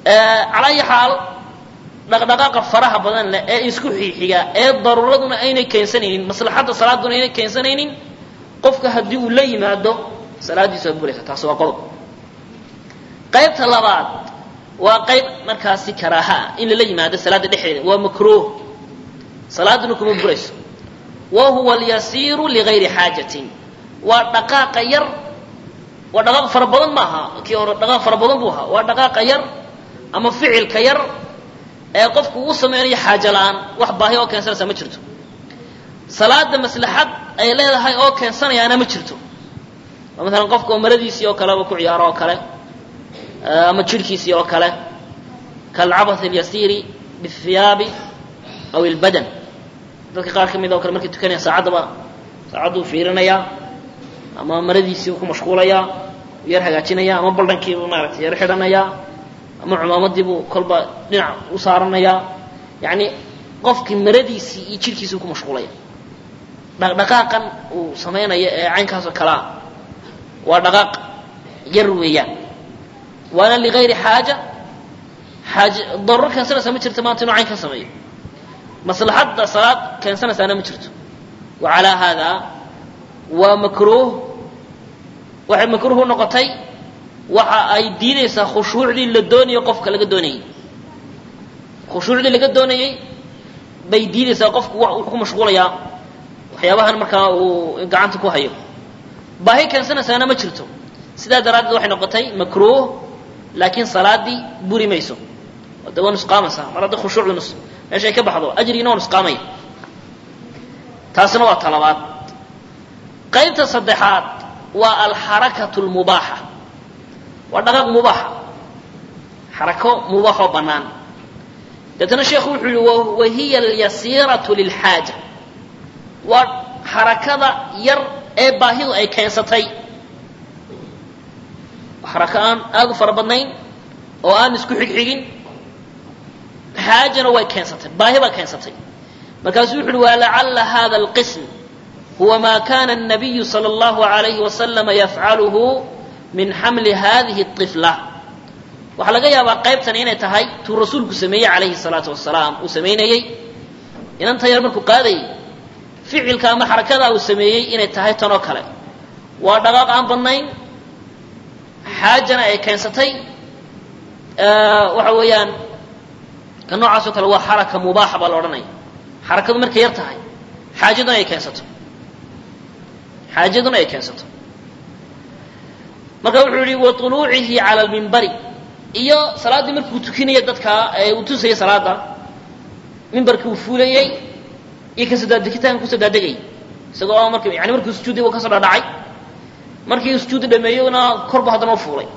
calaa ayi xaal dhaqdhaqaaqa faraha badan leh ee isku xiixiga ee daruuraduna aynay keensanaynin maslaxadda salaaduna aynay keensanaynin qofka haddii uu la yimaado salaaddiisu waa buraysa taas waa qodob qaybta labaad waa qayb markaasi karaaha ah in lala yimaado salaadda dhexdeeda waa makruuh salaaduna kuma burayso wa huwa alyasiiru ligayri xaajatin waa dhaqaaqa yar waa dhaqaaq fara badan ma aha kii hore dhaqaaq fara badan buu ahaa waa dhaqaaqa yar ama ficilka yar ee qofku uu samaynayo xaajo la-aan wax baahi oo keensanaysa ma jirto salaada maslaxad ay leedahay oo keensanayaana ma jirto oo maalan qofka oo maradiisii oo kaleba ku ciyaaro oo kale ama jirhkiisii oo kale kalcabath alyasiiri bihiyaabi aw ilbadan dadka qaar ka mid oo kale markay tukanaya saacaddaba saacadduu fiirinayaa ama maradiisii ku mashquulayaa yar hagaajinaya ama baldhankiibuu maaragtay yar xidhanayaa ama cumaamadiibuu kolba dhinac u saaranayaa yacni qofkii maradiisii iyo jirhkiisii ku mashquulaya dhaqdhaqaaqan uu samaynayo ee caynkaasoo kalea waa dhaqaaq yar weeyaan waana ligayri xaaja xaaja daruuro keensanaysaa ma jirto maanta inuu cayn ka sameeyo maslaxadda salaad keensanaysaana ma jirto wa calaa haadaa waa makruuh waxay makruuh u noqotay waxa ay diidaysaa khushuucdii la doonayo qofka laga doonayey khushuucdii laga doonayey bay diidaysaa qofku wuxuu ku mashquulayaa waxyaabahan markaa uu gacanta ku hayo baahi keensanaysaana ma jirto sidaa daraaddeed waxay noqotay makruuh laakiin salaadii buri mayso de waa nusqaamaysaa mar hadda khushuucdu nus meeshay ka baxdo ajrigiina waa nusqaamaya taasina waa talabaad qaybta saddexaad waa alxarakatu lmubaaxa waa dhaqaaq mubaaxa xarako mubaaxoo bannaan deetana sheekhu wuxuu yihi wahiya alyasiiratu lilxaaja waa xarakada yar ee baahidu ay keensatay xarako aan aada u fara badnayn oo aan isku xigxigin xaajana way keensatay baahi baa keensatay markaasuu wuxu uhi walacala hada alqism huwa ma kana الnabiyu salى اllahu عalayhi wasalama yafcaluhu min xamli hadihi الطifla waxaa laga yaabaa qaybtani inay tahay tuu rasuulku sameeyey calayhi الsalaatu wasalaam uu samaynayey inanta yar markuu qaadayay ficilka ama xarakadaa uu sameeyey inay tahay tanoo kale waa dhaqaaq aan badnayn xaajana ay keensatay waxa weeyaan ka noocaasoo kale waa xaraka mubaaxa baa la odhanaya xarakadu markay yar tahay xaajaduna ay keensato xaajaduna ay keensato marka wuxuu yihi wa طuluucihi cala lmimbari iyo salaaddii markuu tukinaya dadka ee uu tusayay salaada mimbarkii uu fuulayey iyo kasodaadegitaanka kusoo daadegayay isagoo mark yani markuu sujuuday u kasoo dhadhacay markii sujuudi dhameeyona korbu haddana u fuulay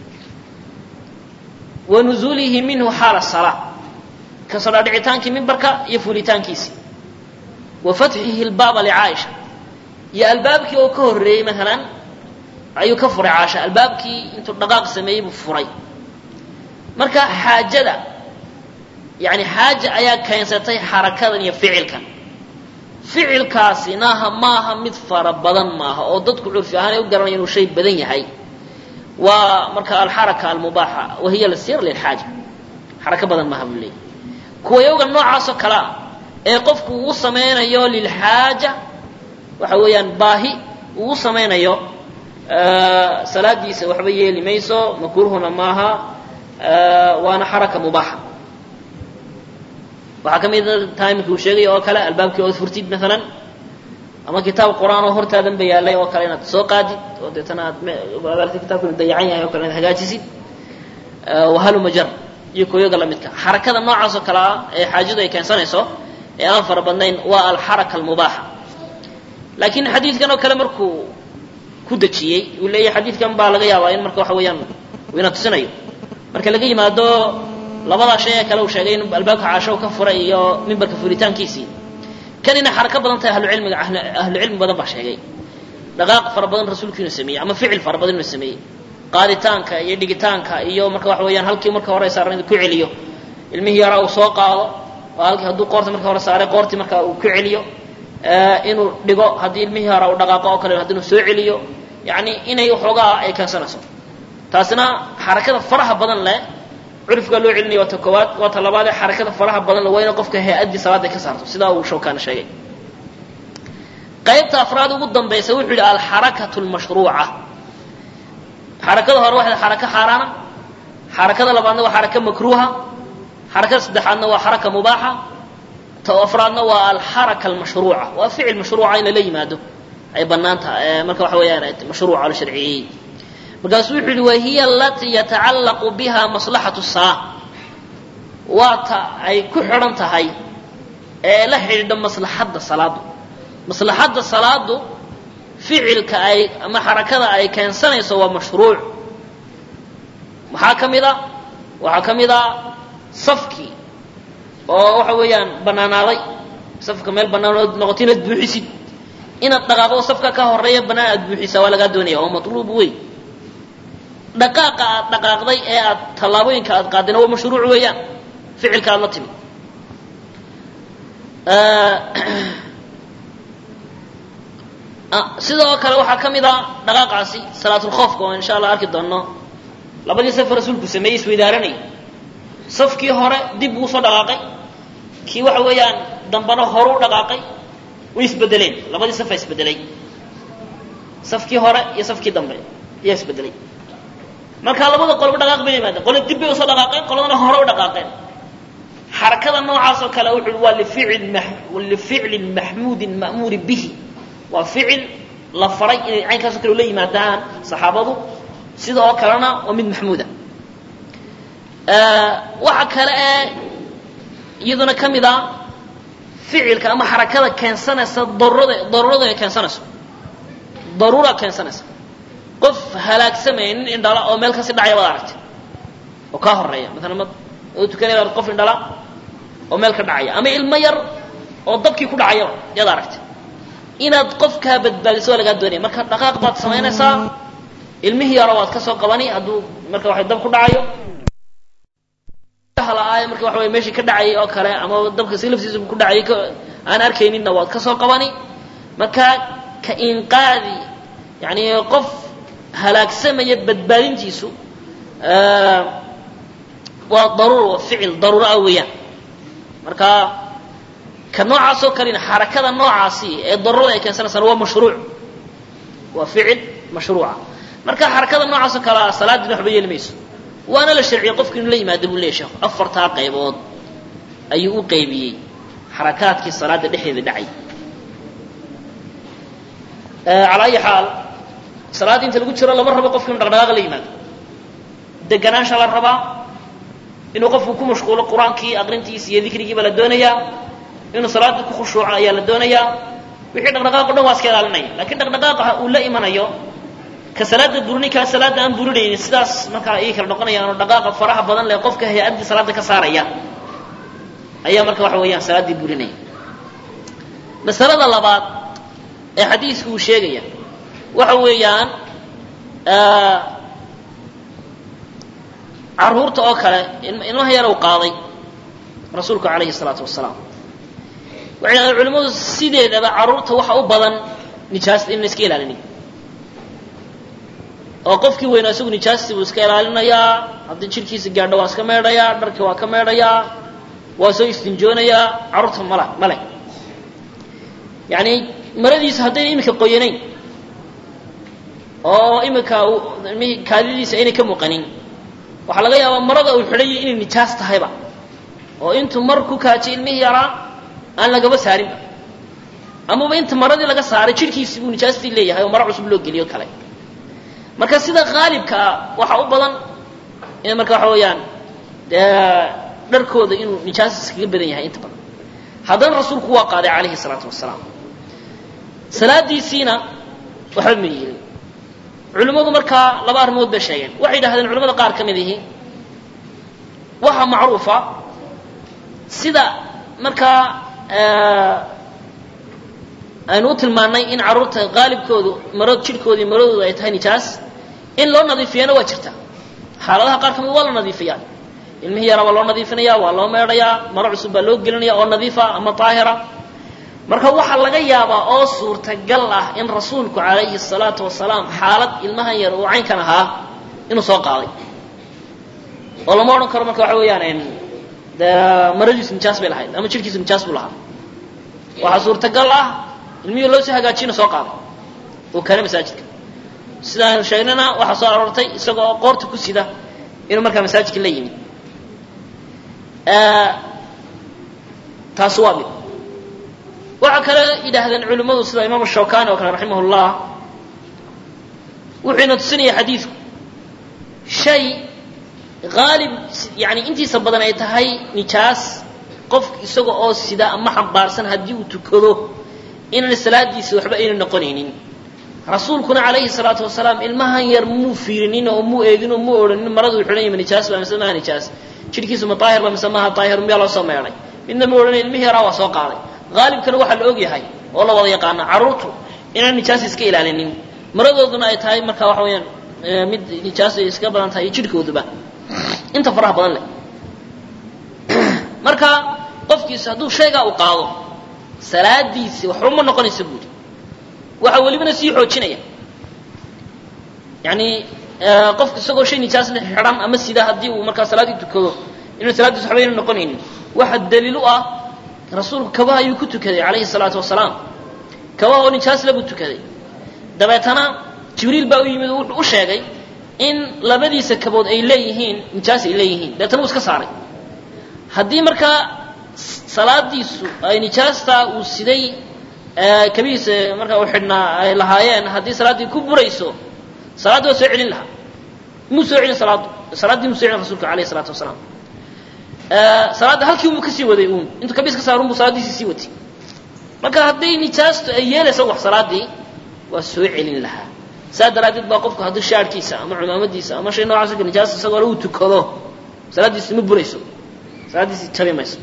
wa nuzuulihi minhu xaala salaa kasoo dhaadhicitaankii mimbarka iyo fuulitaankiisii wa fatxihi lbaaba licaaisha iyo albaabkii oo ka horreeyey maalan ayuu ka furay caasha albaabkii intuu dhaqaaq sameeyey buu furay marka xaajada yani xaaja ayaa keensatay xarakadan iyo ficilkan ficilkaasinaha maaha mid fara badan maaha oo dadku curfi ahaan ay u garanaya inuu shay badan yahay waa marka alxaraka almubaaxa wahiya lasir lilxaaja xarako badan maaha buu leeyahy kuwa yoga noocaasoo kale ah ee qofku uu samaynayo lilxaaja waxa weeyaan baahi uu samaynayo salaadiisa waxba yeeli mayso makruuhuna maaha waana xaraka mubaaxa waxaa ka mida tahay marki uu sheegay oo kale albaabkii ood furtid maalan ama kitaab qur-aan oo hortaadan ba yaalay oo kale inaad soo qaadid oo deetana aad aarti kitabku inu dayacan yahay o kale inaad hagaajisid wahalumajar iyo koyoga lamidka xarakada noocaas oo kale ah ee xaajadu ay keensanayso ee aan fara badnayn waa alxaraka almubaaxa laakiin xadiidkan oo kale markuu ku dejiyey uu leeyahy xadiidkan baa laga yaabaa in marka waxa weeyaan uu ina tusinayo marka laga yimaado labadaa shay ee kale uu sheegay in albaabka caasho ka furay iyo mimbarka furitaankiisii kan inay xarako badan tahay ahlucilmiga ahlucilmi badan baa sheegay dhaqaaq fara badan rasuulku inuu sameeyey ama ficil fara badan inuu sameeyey qaaditaanka iyo dhigitaanka iyo marka waxa weeyaan halkii marka hore saaran ku celiyo ilmihii yaraa uu soo qaado oo halkii hadduu qoorta marka hore saaray qoortii marka uu ku celiyo inuu dhigo haddii ilmihii yaraa uu dhaqaaqo oo kale haddii inuu soo celiyo yacni inay waxoogaa ay keensanayso taasina xarakada faraha badan leh curifkaa loo celinaya waa ta koowaad waa ta labaad ee xarakada faraha badan la waa ina qofka hay-addii salaada ka saarto sidaa uu shawkaana sheegay qaybta afraad ugu dambaysa wuxuu yidhi alxarakatu lmashruuca xarakada hore waxay xarako xaaraana xarakada labaadna waa xarako makruuha xarakada saddexaadna waa xaraka mubaaxa ta afraadna waa alxaraka almashruuca waa ficil mashruuca in lala yimaado ay bannaan tahay marka waxa weeyaan mashruuca la sharciyeeyey markaasuu wuxuu yihi wahiya alatii yatacallaqu biha maslaxatu salaa waa ta ay ku xidhan tahay ee la xidhiidha maslaxadda salaadu maslaxadda salaadu ficilka ay ama xarakada ay keensanayso waa mashruuc maxaa ka mid a waxaa ka mid a safkii oo waxa weeyaan bannaanaaday safka meel bannaan oo noqoto inaad buuxisid inaad dhaqaaqdo safka ka horeeya bannaan aad buuxisaa waa lagaa doonaya oo matluub wey dhaqaaqa aad dhaqaaqday ee aad tallaabooyinka aad qaadina waa mashruuc weeyaan ficilka aad la timid sidoo kale waxaa ka mid a dhaqaaqaasi salaatulkhoofka oo insha allah arki doonno labadii safa rasuulku sameeyey isweydaaranayay safkii hore dib buu usoo dhaqaaqay kii waxa weeyaan dambana horu u dhaqaaqay way isbedeleen labadii safa isbedelay safkii hore iyo safkii dambe ayaa isbedelay markaa labada qolba dhaqaaq bay yimaadeen qole dib bay usoo dhaqaaqeen qoladana hore u dhaqaaqeen xarakada noocaas oo kale wuxu waa lificil lificlin maxmuudin ma'muuri bihi waa ficil la faray inay caynkaasoo kale ula yimaadaan saxaabadu sida oo kalena waa mid maxmuuda waxa kale ee iyaduna ka mid a ficilka ama xarakada keensanaysa darurada daruurada ay keensanayso daruura keensanaysa qof halaagsamaya nin indhala oo meel kasi dhacaya waad aragtay oo kaa horeeya maalan ma oo tukanaya qof indhala oo meel ka dhacaya ama ilmo yar oo dabkii ku dhacayaba yaad aragtay inaad qofkaa badbaadiso waa lagaa doonaya marka dhaqaaq baad samaynaysaa ilmihii yaro waad ka soo qabani hadduu marka waxa dab ku dhacayo hala-aayo marka waxa wey meeshii ka dhacayay oo kale ama dabka si laftiisa ku dhacayay aan arkayninna waad ka soo qabani marka ka inqaadi yani qof halaagsamaya badbaadintiisu waa daruur waa ficil daruuro ah weeyaan marka ka noocaasoo kalena xarakada noocaasi ee daruurada ay keensanaysaan waa mashruuc waa ficil mashruuca marka xarakada noocaasoo kale ah salaaddiina waxba yeeli mayso waana la sharciyey qofku inuu la yimaado buu leeya sheekhu afartaa qaybood ayuu u qaybiyey xarakaadkii salaada dhexdeeda dhacay calaa ayi xaal salaadda inta lagu jiro lama rabo qofku inu dhaqdhaqaaqa la yimaado deganaansha la rabaa inuu qofku ku mashquulo qur-aankii aqrintiisa iyo dikrigiiba la doonayaa inuu salaada ku khushuuco ayaa la doonayaa wixii dhaqdhaqaaq o dhan waa iska ilaalinaya lakiin dhaqdhaqaaqa uu la imanayo ka salaada burni kaa salaada aan burinaynin sidaas markaa ii kala noqonayaan oo dhaqaaqa faraha badan leh qofka hay-addii salaada ka saaraya ayaa marka waxa weeyaan salaaddii burinaya masalada labaad ee xadiisku uu sheegaya waxa weeyaan caruurta oo kale ilmaha yar uu qaaday rasuulku calayhi salaatu wasalaam waxay dhahdeen culimmadu sideedaba carruurta waxa u badan nijaasta in la iska ilaalinayo oo qofkii weynaa isagu nijaastii buu iska ilaalinayaa haddii jidhkiisa gaadho waa iska meedhayaa dharkii waa ka meedhayaa waa soo istinjoonayaa carruurta mala male yacni maradiisa haddayna iminka qoyanayn oo iminka kaadidiisa aynay ka muuqanin waxaa laga yaabaa marada uu xidhayay inay nijaas tahayba oo intuu mar ku kaajay ilmihii yaraa aan lagaba saarinba amaba inta maradii laga saaray jidhkiisii buu nijaastii leeyahay oo maro cusub loo geliyo kale marka sida qaalibkaa waxaa u badan in marka waxa weeyaan dharkooda inuu nijaas iskaga badan yahay inta badan haddana rasuulku waa qaaday calayhi salaatu wasalaam salaadiisiina waxba ma yeelin culimmadu markaa laba arrimood bay sheegeen waxay yidhahdeen culimada qaar ka mid ihi waxaa macruufa sida markaa aynu u tilmaannay in carruurta qaalibkoodu marad jidhkooda iyo maradooda ay tahay nijaas in loo nadiifiyana waa jirta xaaladaha qaar ka mid waa la nadiifiyaa ilmihii yaraa waa loo nadiifinaya waa loo meedhayaa maro cusub baa loo gelinaya oo nadiifa ama daahira marka waxaa laga yaabaa oo suurtagal ah in rasuulku calayhi salaatu wasalaam xaalad ilmahan yar uu caynkan ahaa inuu soo qaaday oo lama odhan karo marka waxa weeyaan dee maradiisu nijaas bay lahayd ama jirhkiisu nijaas buu lahaa waxaa suurtagal ah ilmihii loo soo hagaajiyna soo qaaday oo kale masaajidka sidaan sheegnana waxaa soo aroortay isagoo qoorta ku sida inuu markaa masaajidka la yimid taasi waa mid waxaa kale yidhaahdeen culimmadu sida imaam shawkani oo kale raximah llah wuxuu ina tusinaya xadiidku shay haalib yani intiisa badan ay tahay nijaas qof isaga oo sida ama xambaarsan haddii uu tukado inaan salaadiisa waxba ayna noqonaynin rasuulkuna calayhi salaatu wasalaam ilmahan yar muu fiirinin oo muu eegin oo muu odhanin maradu xidhan yima nijaas baa mise maaha nijaas jidhkiisu ma daahir ba mise maaha daahir miyaa loo soo meedhay midna ma odhanay ilmihii yaraa waa soo qaaday haalibkana waxaa la og yahay oo la wada yaqaana carruurtu inaan nijaas iska ilaalinin maradooduna ay tahay marka waxa weeyaan mid nijaas ay iska badan tahay iyo jidhkooduba inta faraha badan leh marka qofkiisu hadduu shaygaa u qaado salaadiisi waxba ma noqonaysa buuri waxa welibana sii xoojinaya yani qofku isagoo shay nijaas le xidhan ama sida haddii uu markaa salaaddii tukado inuu salaaddiis waxba ayna noqonaynin waxa daliil u ah rasuulku kabaha ayuu ku tukaday calayhi salaatu wasalaam kabaha oo nijaasle buu tukaday dabeetana jibriil baa u yimid oo wuxuu u sheegay in labadiisa kabood ay leeyihiin nijaas ay leeyihiin dabeetana wuu iska saaray haddii markaa salaadiisu ay nijaastaa uu siday kabihiisa markaa u xidhnaa ay lahaayeen haddii salaaddii ku burayso salaaddi waa soo celin lahaa muu soo celin salaaddu salaaddii muu soo celin rasuulka alayhi salaatu wasalaam salaadda halkii buu kasii waday uun intuu kabiis ka saarun buu salaaddiisii sii watay marka hadday nijaastu ay yeelaysa wax salaaddii waa soo celin lahaa saa daraaddeed baa qofku haddii shaarhkiisa ama cumaamadiisa ama shay noocaas nijaas isagoo le uu tukado salaaddiisi ma burayso salaaddiisi jabi mayso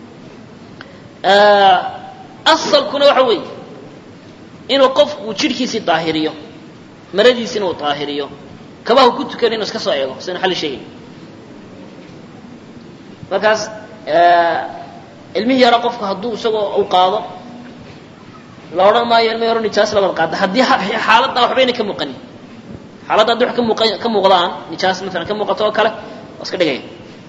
asalkuna waxa weeye inuu qofku jidhkiisii daahiriyo maradiisi inuu daahiriyo kabahu ku tukan inuu iska soo eego sina xalli sheegay markaas ilmihii yaro qofku hadduu isagoo u qaado la odhan maayo ilmihii yaro nijaas labad qaada haddii xaaladda waxbayna ka muuqanin xaaladda haddii wax ka muuqa ka muuqdaan nijaas maalan ka muuqato oo kale waa iska dhigaya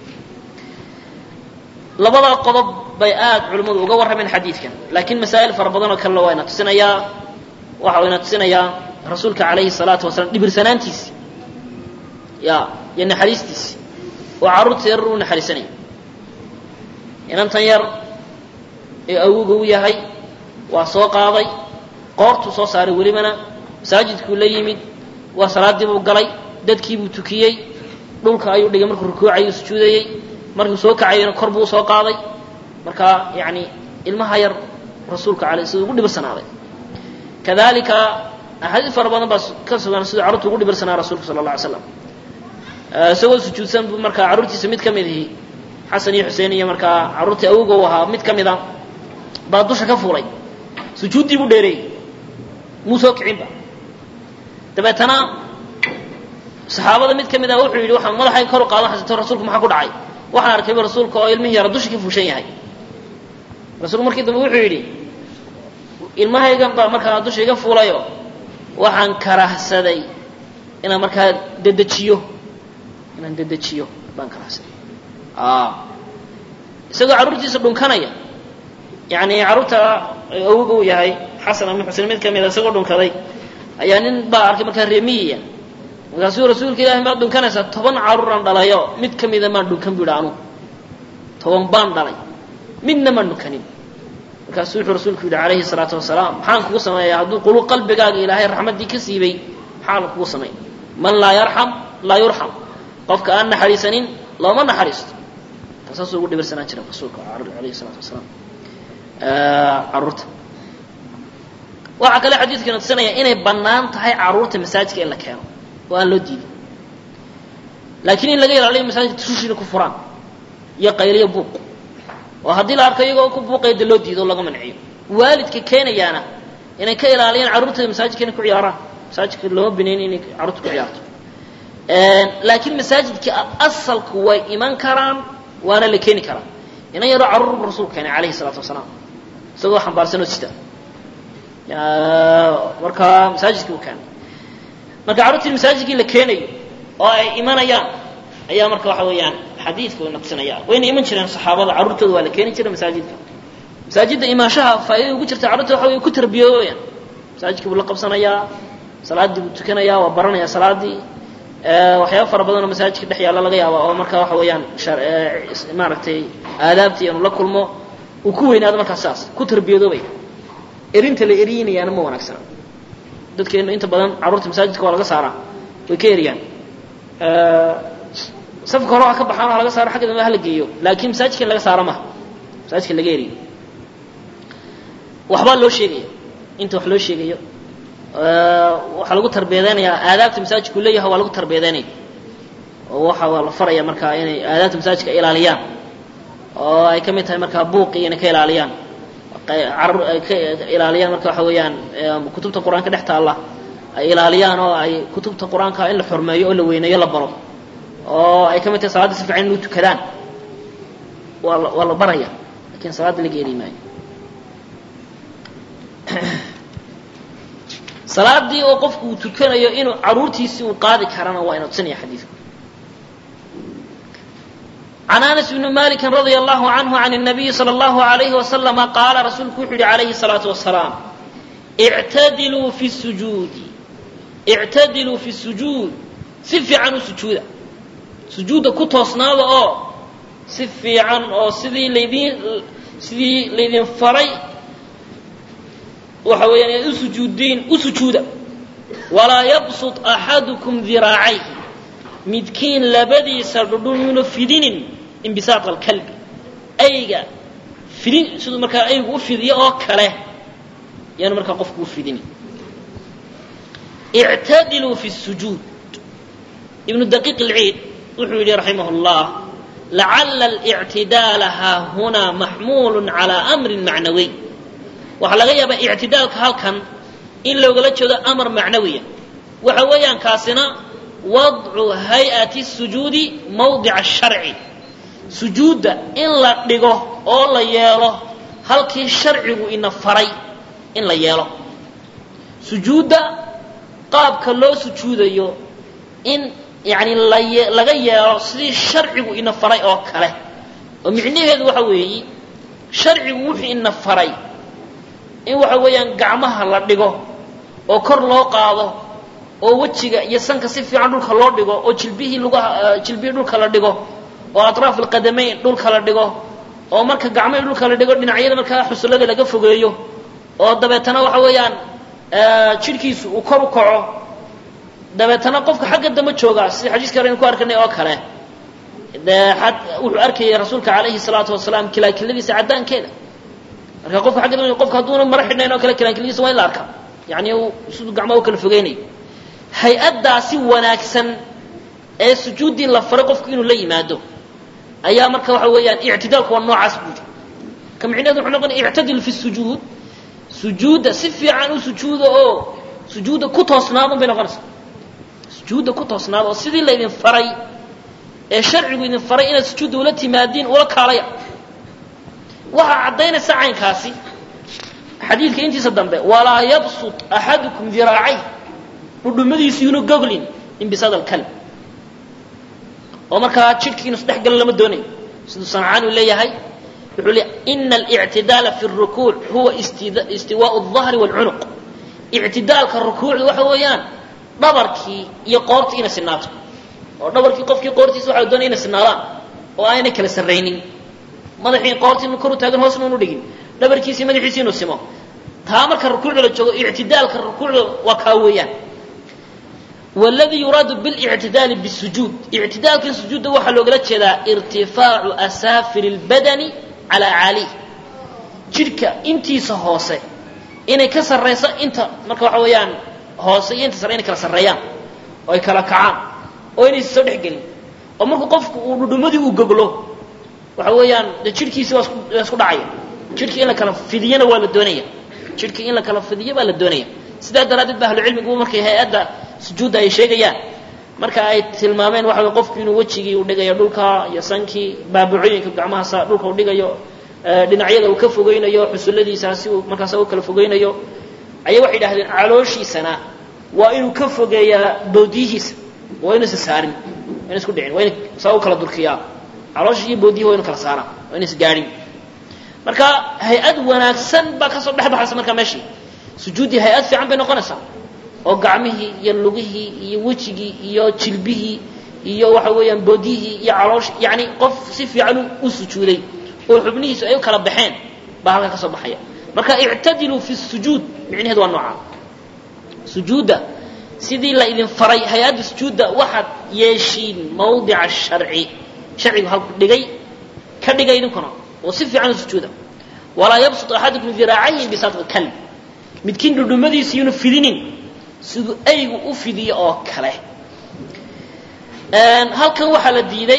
labada qodob bay aad culimmadu uga warrameen xadiidkan laakiin masaa'il fara badan oo kalena waa ina tusinayaa waxa uu ina tusinayaa rasuulka calayhi salaatu wasalaam dhibirsanaantiisi ya iyo naxariistiisi oo carruurta yar u naxariisanaya inantan yar ee awoga u yahay waa soo qaaday qoortuu soo saaray welibana masaajidkuu la yimid waa salaaddii buu galay dadkiibuu tukiyey dhulka ayuu dhigay markuu rukuucayuu sujuudayey markuu soo kacayana kor buu usoo qaaday marka yani ilmaha yar rasuulka alay siduu ugu dhibirsanaaday kadalika axaadiis fara badan baa ka sugan siduu carruurta ugu dhibirsanaa rasuulka sala alla alay slam isagoo sujuudsan buu markaa carruurtiisa mid ka mid ihi xasan iyo xuseen iyo markaa carruurtii awoga u ahaa mid ka mid a baa dusha ka fuulay sujuuddii buu dheereeyey muu soo kicinba dabeetana saxaabada mid ka mid ah wuxuu yidhi waxaan madaxay kor u qaadan xasato rasuulku maxaa ku dhacay waxaan arkayba rasuulka oo ilmihii yara dusha ka fuushan yahay rasuulku markii dambe wuxuu yidhi ilmahaygan baa markaa dusha iga fuulayo waxaan karahsaday inaan markaa dedejiyo inaan dedejiyo baan karahsaday isagoo carruurtiisa dhunkanaya yani carruurta awoga uu yahay xasan ama xuseen mid ka mida isagoo dhunkaday ayaa nin baa arkay markaa reemiyiya markaasuu rasuulka ilahi maad dhunkanaysaa toban carruuraan dhalayo mid ka mida maan dhunkan bu yidhi anugu toban baan dhalay midna maan dhunkanin markaasuu wuxuu rasuulku yidhi calayhi salaatu wasalaam maxaan kugu sameeyaa hadduu qulu qalbigaaga ilaahay raxmaddii ka siibay maxaan kugu sameey man laa yarxam laa yurxam qofka aan naxariisanin looma naxariisto saasuu ugu dhibirsanaan jira rasuulka alayhi salaatu wasalaam carruurta waxaa kale xadiidkana tusinaya inay bannaan tahay carruurta masaajidka in la keeno oo aan loo diidin laakiin in laga ilaaliyo masaajidka tushina ku furaan iyo qayliyo buuq oo haddii la arko iyagoo ku buuqaya de loo diido o laga manciyo waalidka keenayaana inay ka ilaaliyaan carruurtooda masaajidka inay ku ciyaaraan masaajidka looma binayn inay carruurta ku ciyaarto laakiin masaajidka asalku way iman karaan waana la keeni karaa inan yaroo carruur bu rasuulku keenay calayhi salaatu wasalaam isagoo xambaarsan oo sita markaa masaajidkii uu keenay marka carruurtii masaajidkii la keenayo oo ay imanayaan ayaa marka waxa weeyaan xadiidka uu naqsinaya wayna iman jireen saxaabada carruurtooda waa la keeni jiray masaajidka masaajidda imaanshaha faa'iidada ugu jirta carruurta waxa way ku tarbiyoobayaan masaajidkii buu la qabsanayaa salaaddii buu tukanayaa waa baranayaa salaaddii waxyaaba fara badan oo masaajidka dhex yaalla laga yaaba oo marka waxa weeyaan maaragtay aadaabtii inuu la kulmo uu ku weynaado markaas saas ku tarbiyadoobay erinta la eriyinayaana ma wanaagsana dadkeenu inta badan carruurta masaajidka waa laga saaraa way ka eriyaan safka hore waa ka baxaan waa laga saaro xagga dambe hala geeyo laakiin masaajidka in laga saaro maha masaajidka laga eriyo waxbaa loo sheegaya inta wax loo sheegayo waxaa lagu tarbiyadeynayaa aadaabta masaajidku leeyahay waa lagu tarbiyadeynaya oo waxa waa la faraya markaa inay aadaabta masaajidka ilaaliyaan oo ay ka mid tahay markaa buuqii inay ka ilaaliyaan carur ay ka ilaaliyaan marka waxa weeyaan kutubta qur-aanka dhex taalla ay ilaaliyaan oo ay kutubta qur-aanka in la xurmeeyo oo la weyneeyo la baro oo ay ka mid tahay salaadda si fiican inuu tukadaan waa la waa la baraya lakin salaadda laga eri maayo salaadii oo qofku uu tukanayo inuu caruurtiisii uu qaadi karana waa ina tusinaya xadiidku can anas bni maliki radia allahu canhu can الnabiyi salى اllahu alayhi wasalama qaala rasuulku wuxuu yihi alayhi الsalaatu wasalaam ictadiluu fi sujuudi ictadiluu fi sujuud si fiican u sujuuda sujuudda ku toosnaada oo si fiican oo sidii laydin sidii laydin faray waxa weeyaan inaad u sujuudiin u sujuuda walaa yabsut axadukum diraacayhi midkiin labadiisa dhudhun yuuna fidinin imbisaaq alkalbi ayga fidin siduu markaa aygu u fidiyo oo kale yaanu markaa qofku u fidinin ictadiluu fi sujuud ibnu daqiiq alciid wuxuu yidhi raximah اllah lacala اlictidaala haahunaa maxmuulu calى amrin macnawiy waxaa laga yaabaa ictidaalka halkan in loogala jeedo amar macnawiya waxa weeyaan kaasina wadcu hay-ati sujuudi mawdica sharci sujuudda in la dhigo oo la yeelo halkii sharcigu ina faray in la yeelo sujuudda qaabka loo sujuudayo in yani laye laga yeelo sidii sharcigu ina faray oo kale oo micnaheedu waxa weeyi sharcigu wuxuu ina faray in waxa weeyaan gacmaha la dhigo oo kor loo qaado oo wejiga iyo sanka si fiican dhulka loo dhigo oo jilbihii lugaha jilbihii dhulka la dhigo oo atraaf alqadamayn dhulka la dhigo oo marka gacmahii dhulka la dhigo dhinacyada markaa xusullada laga fogeeyo oo dabeetana waxa weeyaan jidhkiisu uu kor u kaco dabeetana qofka xagga dambe joogaa sida xadiiska hore aynu ku arkanay oo kale dee ad wuxuu arkayay rasuulka calayhi salaatu wasalaam kilaakiladiisa caddaankeeda marka qofka agga dambe qofka hadduuna mara xidhnayn oo kale kilaakiladiisa waa in la arkaa yani siduu gacmaha u kala fogeynayo hay-addaasi wanaagsan ee sujuuddii la faray qofku inuu la yimaado ayaa marka waxa weeyaan ictidaalku waa noocaas buudi ka micnaheedu wuxuu noqonaya ictadil fi sujuud sujuudda si fiican u sujuuda oo sujuudda ku toosnaadun bay noqonaysaa sujuudda ku toosnaada oo sidii laydin faray ee sharcigu idin faray inaad sujuudda ula timaadiin ula kaalaya waxaa caddaynaysa caynkaasi xadiidka intiisa dambe walaa yabsut axadukum diraacay dhudhumadiisu yuuna goglin imbisad alkalb oo markaa jidhkii inu isdhex galo lama doonayo siduu sancaani u leeyahay wuxuu le ina alictidaala fi rukuuc huwa istiwaau الظahri wاlcunuq ictidaalka rukuucda waxa weeyaan dhabarkii iyo qoortii inay sinaato oo dhabarkii qofkii qoortiisa waxa la doonaya inay sinaadaan oo aanay kala sarraynin madaxii qoortii inu kor u taagan hoosna unu dhigin dhabarkiisii madaxiisi inuu simo taa marka rukuucda la joogo ictidaalka rukuucda waa kaa weeyaan wاladii yuraadu biاlictidaali bالsujuud ictidaalkan sujuudda waxaa loogala jeedaa irtifaacu asaafir اlbadani calaa caalih jidhka intiisa hoose inay ka sarrayso inta marka waxa weeyaan hoose iyo inta sare inay kala sarreeyaan oo ay kala kacaan oo inaysa soo dhex gelin oo markuu qofku uu dhudhumadii uu goglo waxa weeyaan de jidhkiisi waa isku dhacaya jidhkii in la kala fidiyana waa la doonaya jidhkii in la kala fidiyo baa la doonaya sidaa daraaddeed ba ahlucilmigu markay hay-adda sujuudda ay sheegayaan marka ay tilmaameen waxa wey qofku inuu wejigii u dhigayo dhulka iyo sankii baabucooyinka gacmahaasa dhulka u dhigayo dhinacyada uu ka fogeynayo xusulladiisa si uu markaasa u kala fogeynayo ayay waxay idhahdeen calooshiisana waa inuu ka fogeeyaa bawdiyihiisa waa inuusa saarin wayna isku dhicin waa ina saa u kala durkiyaa caloosha iyo boodiyaha waa inu kala saaraan waa ina isgaadhin marka hay-ad wanaagsan baa kasoo dhex baxaysa markaa meeshii sujuuddii hay-ad fiican bay noqonaysaa oo gacmihii iyo lugihii iyo wejigii iyo jilbihii iyo waxa weeyaan boodiyihii iyo caloosh yani qof si fiican u sujuuday oo xubnihiisu ay u kala baxeen baa halkaa ka soo baxaya marka ictadiluu fi sujuud micnaheedu waa noocaa sujuudda sidii la idin faray hay-adda sujuudda waxaad yeeshiin mawdica sharci sharcigu halku dhigay ka dhigay idinkuna oo si fiican u sujuuda walaa yabsut axadukum diraacayi bisatqi kalb midkiin dhudhumadiisa yuuna fidinin siduu aygu u fidiyo oo kale halkan waxaa la diiday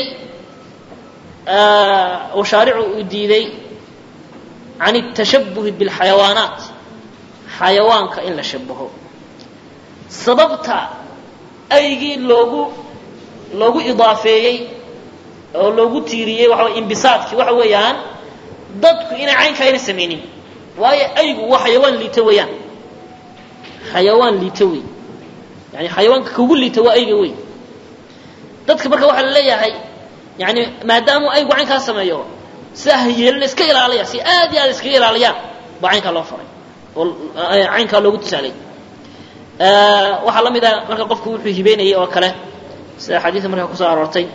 oo shaaricu uu diiday can الtashabuhi biاlxayawaanaat xayawaanka in la shabaho sababta aygii loogu loogu idaafeeyey oo loogu tiiriyey waxa way imbisaadkii waxa weeyaan dadku inay caynkaa ayna samaynin waayo aygu waa xayawaan liita weeyaan xayawaan liita wey yani xayawaanka kugu liita waa ayga wey dadka marka waxaa la leeyahay yani maadaamuu aygu caynkaa sameeyo sidaa ha yeelina iska ilaaliya si aad iyo aad iskaga ilaaliyaan baa caynkaa loo faray oo caynkaa loogu tusaalay waxaa la mid ah marka qofku wuxuu hibeynayay oo kale sida xadiidka markaa kusoo aroortay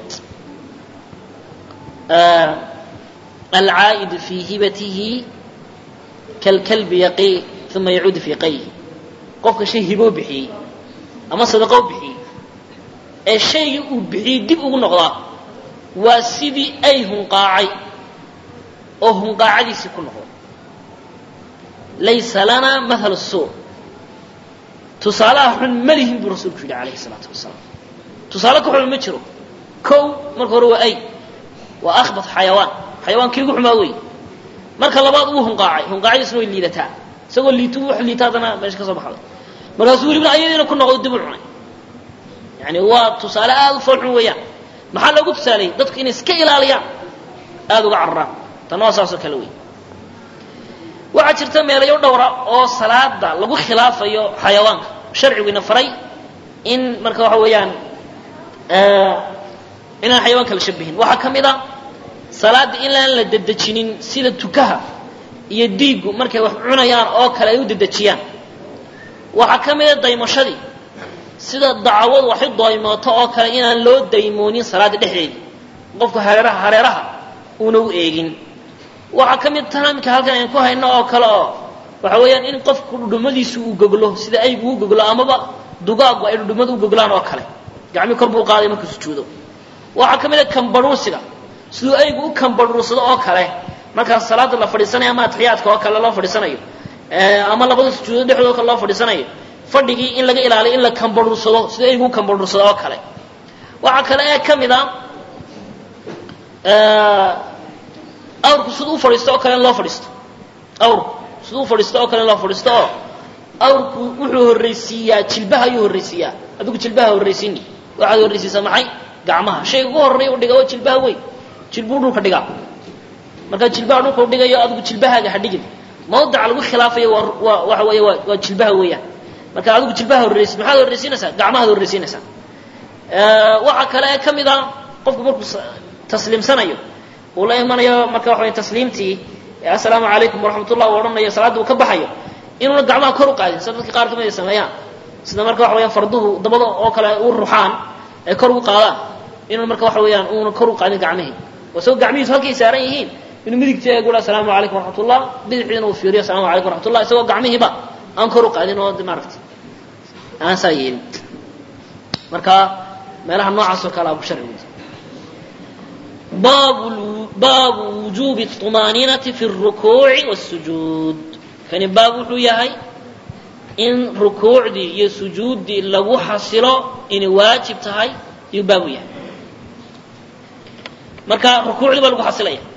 alcaa'idu fii hibatihi kalkalbi yaqii uma yacuudu fii qayhi qofka shay hiboo bixiyey ama sadaqoo bixiyey ee shaygii uu bixiyey dib ugu noqdaa waa sidii ay hunqaacay oo hunqaacadiisii ku noqdo laysa lanaa mahal suu tusaalaha xun ma lihin buu rasuulku yidhi calayhi salaatu wasalaam tusaale ka xun ma jiro kow marka hore waa ay waa akhbat xayawaan xayawaankii ugu xumaa wey marka labaad wuu hunqaacay hunqaacadiisuna way liidataa isagoo liitu wax liita haddana meesha ka soo baxday markaasuu welibna ayadiina ku noqdo dib u cunay yani waa tusaale aada u foolxun weeyaan maxaa loogu tusaaleyey dadku inay iska ilaaliyaan aada uga cararaan tanna waa saasoo kale wey waxaa jirta meelayo dhowra oo salaada lagu khilaafayo xayawaanka sharciguina faray in marka waxa weeyaan inaan xayawaanka la shabihin waxaa ka mid a salaada inaan la dedejinin sida tukaha iyo diigu markay wax cunayaan oo kale ay u dedejiyaan waxaa ka mid a daymashadii sida dacwadu waxu daymooto oo kale inaan loo daymoonin salaada dhexdeeda qofku hareeraha hareeraha uuna u eegin waxaa ka mid taamka halkan aynu ku hayno oo kale oo waxa weeyaan in qofku dhudhumadiisu uu goglo sida aygu u goglo amaba dugaagu ay dhudhumada u goglaan oo kale gacmii kor buu qaaday markuu sujuudo waxaa ka mid a kambaruursiga siduu aygu u kambaruursado oo kale markaas salaada la fadhiisanayo ama atixiyaadka oo kale loo fadhiisanayo ama labada sujuudo dhexdoo kale loo fadhiisanayo fadhigii in laga ilaaliyo in la kambaruursado sida aygu u kambaruursado oo kale waxaa kale ee ka mid a awrku siduu u fadhiisto oo kale in loo fadhiisto awrku siduu u fadhiisto oo kale in loo fadhiisto oo awrku wuxuu horraysiiyaa jilbaha ayuu horraysiiyaa adigu jilbaha horraysiini waxaad horraysiisaa maxay gacmaha shayga ugu horreeya u dhiga waa jilbaha weyn jilbuu dhulka dhigaa markaa jilbaha dhulka u dhigayo adigu jilbahaaga ha dhigin mawdaca lagu khilaafayo waa waa waxa weeye waa waa jilbaha weeyaan marka adigu jilbaha horraysi maxaad horraysiinaysaa gacmahaad horraysiinaysaa waxaa kale ee ka mid a qofku markuu tasliimsanayo uu la imanayo marka waxa way tasliimtii assalaamu calaykum waraxmat ullah uu odhanayo salaadda uu ka baxayo inuuna gacmaha kor u qaadin sida dadka qaar ka mid ay sameeyaan sida marka waxa weyaan farduhu dabada oo kale u ruxaan ay kor ugu qaadaan inuuna marka waxa weeyaan uuna kor u qaadin gacmihii oo isagoo gacmihiisu halkay saaran yihiin inuu midigta eegu assalaamu calaykum waraxmatullah bidixdiina uu fiiriyo assalamu calaykum waraxmatullah isagoo gacmihiiba aan kor u qaadin oo maaragta aan saa yeelin marka meelaha noocaas oo kale abu sharcigu baabu baabu wujuubi الطumaaniinati fi الrukuuci wالsujuud kani baab wuxuu yahay in rukuucdii iyo sujuuddii lagu xasilo inay waajib tahay ayuu baabu yahay marka rukuucdii baa lagu xasilaya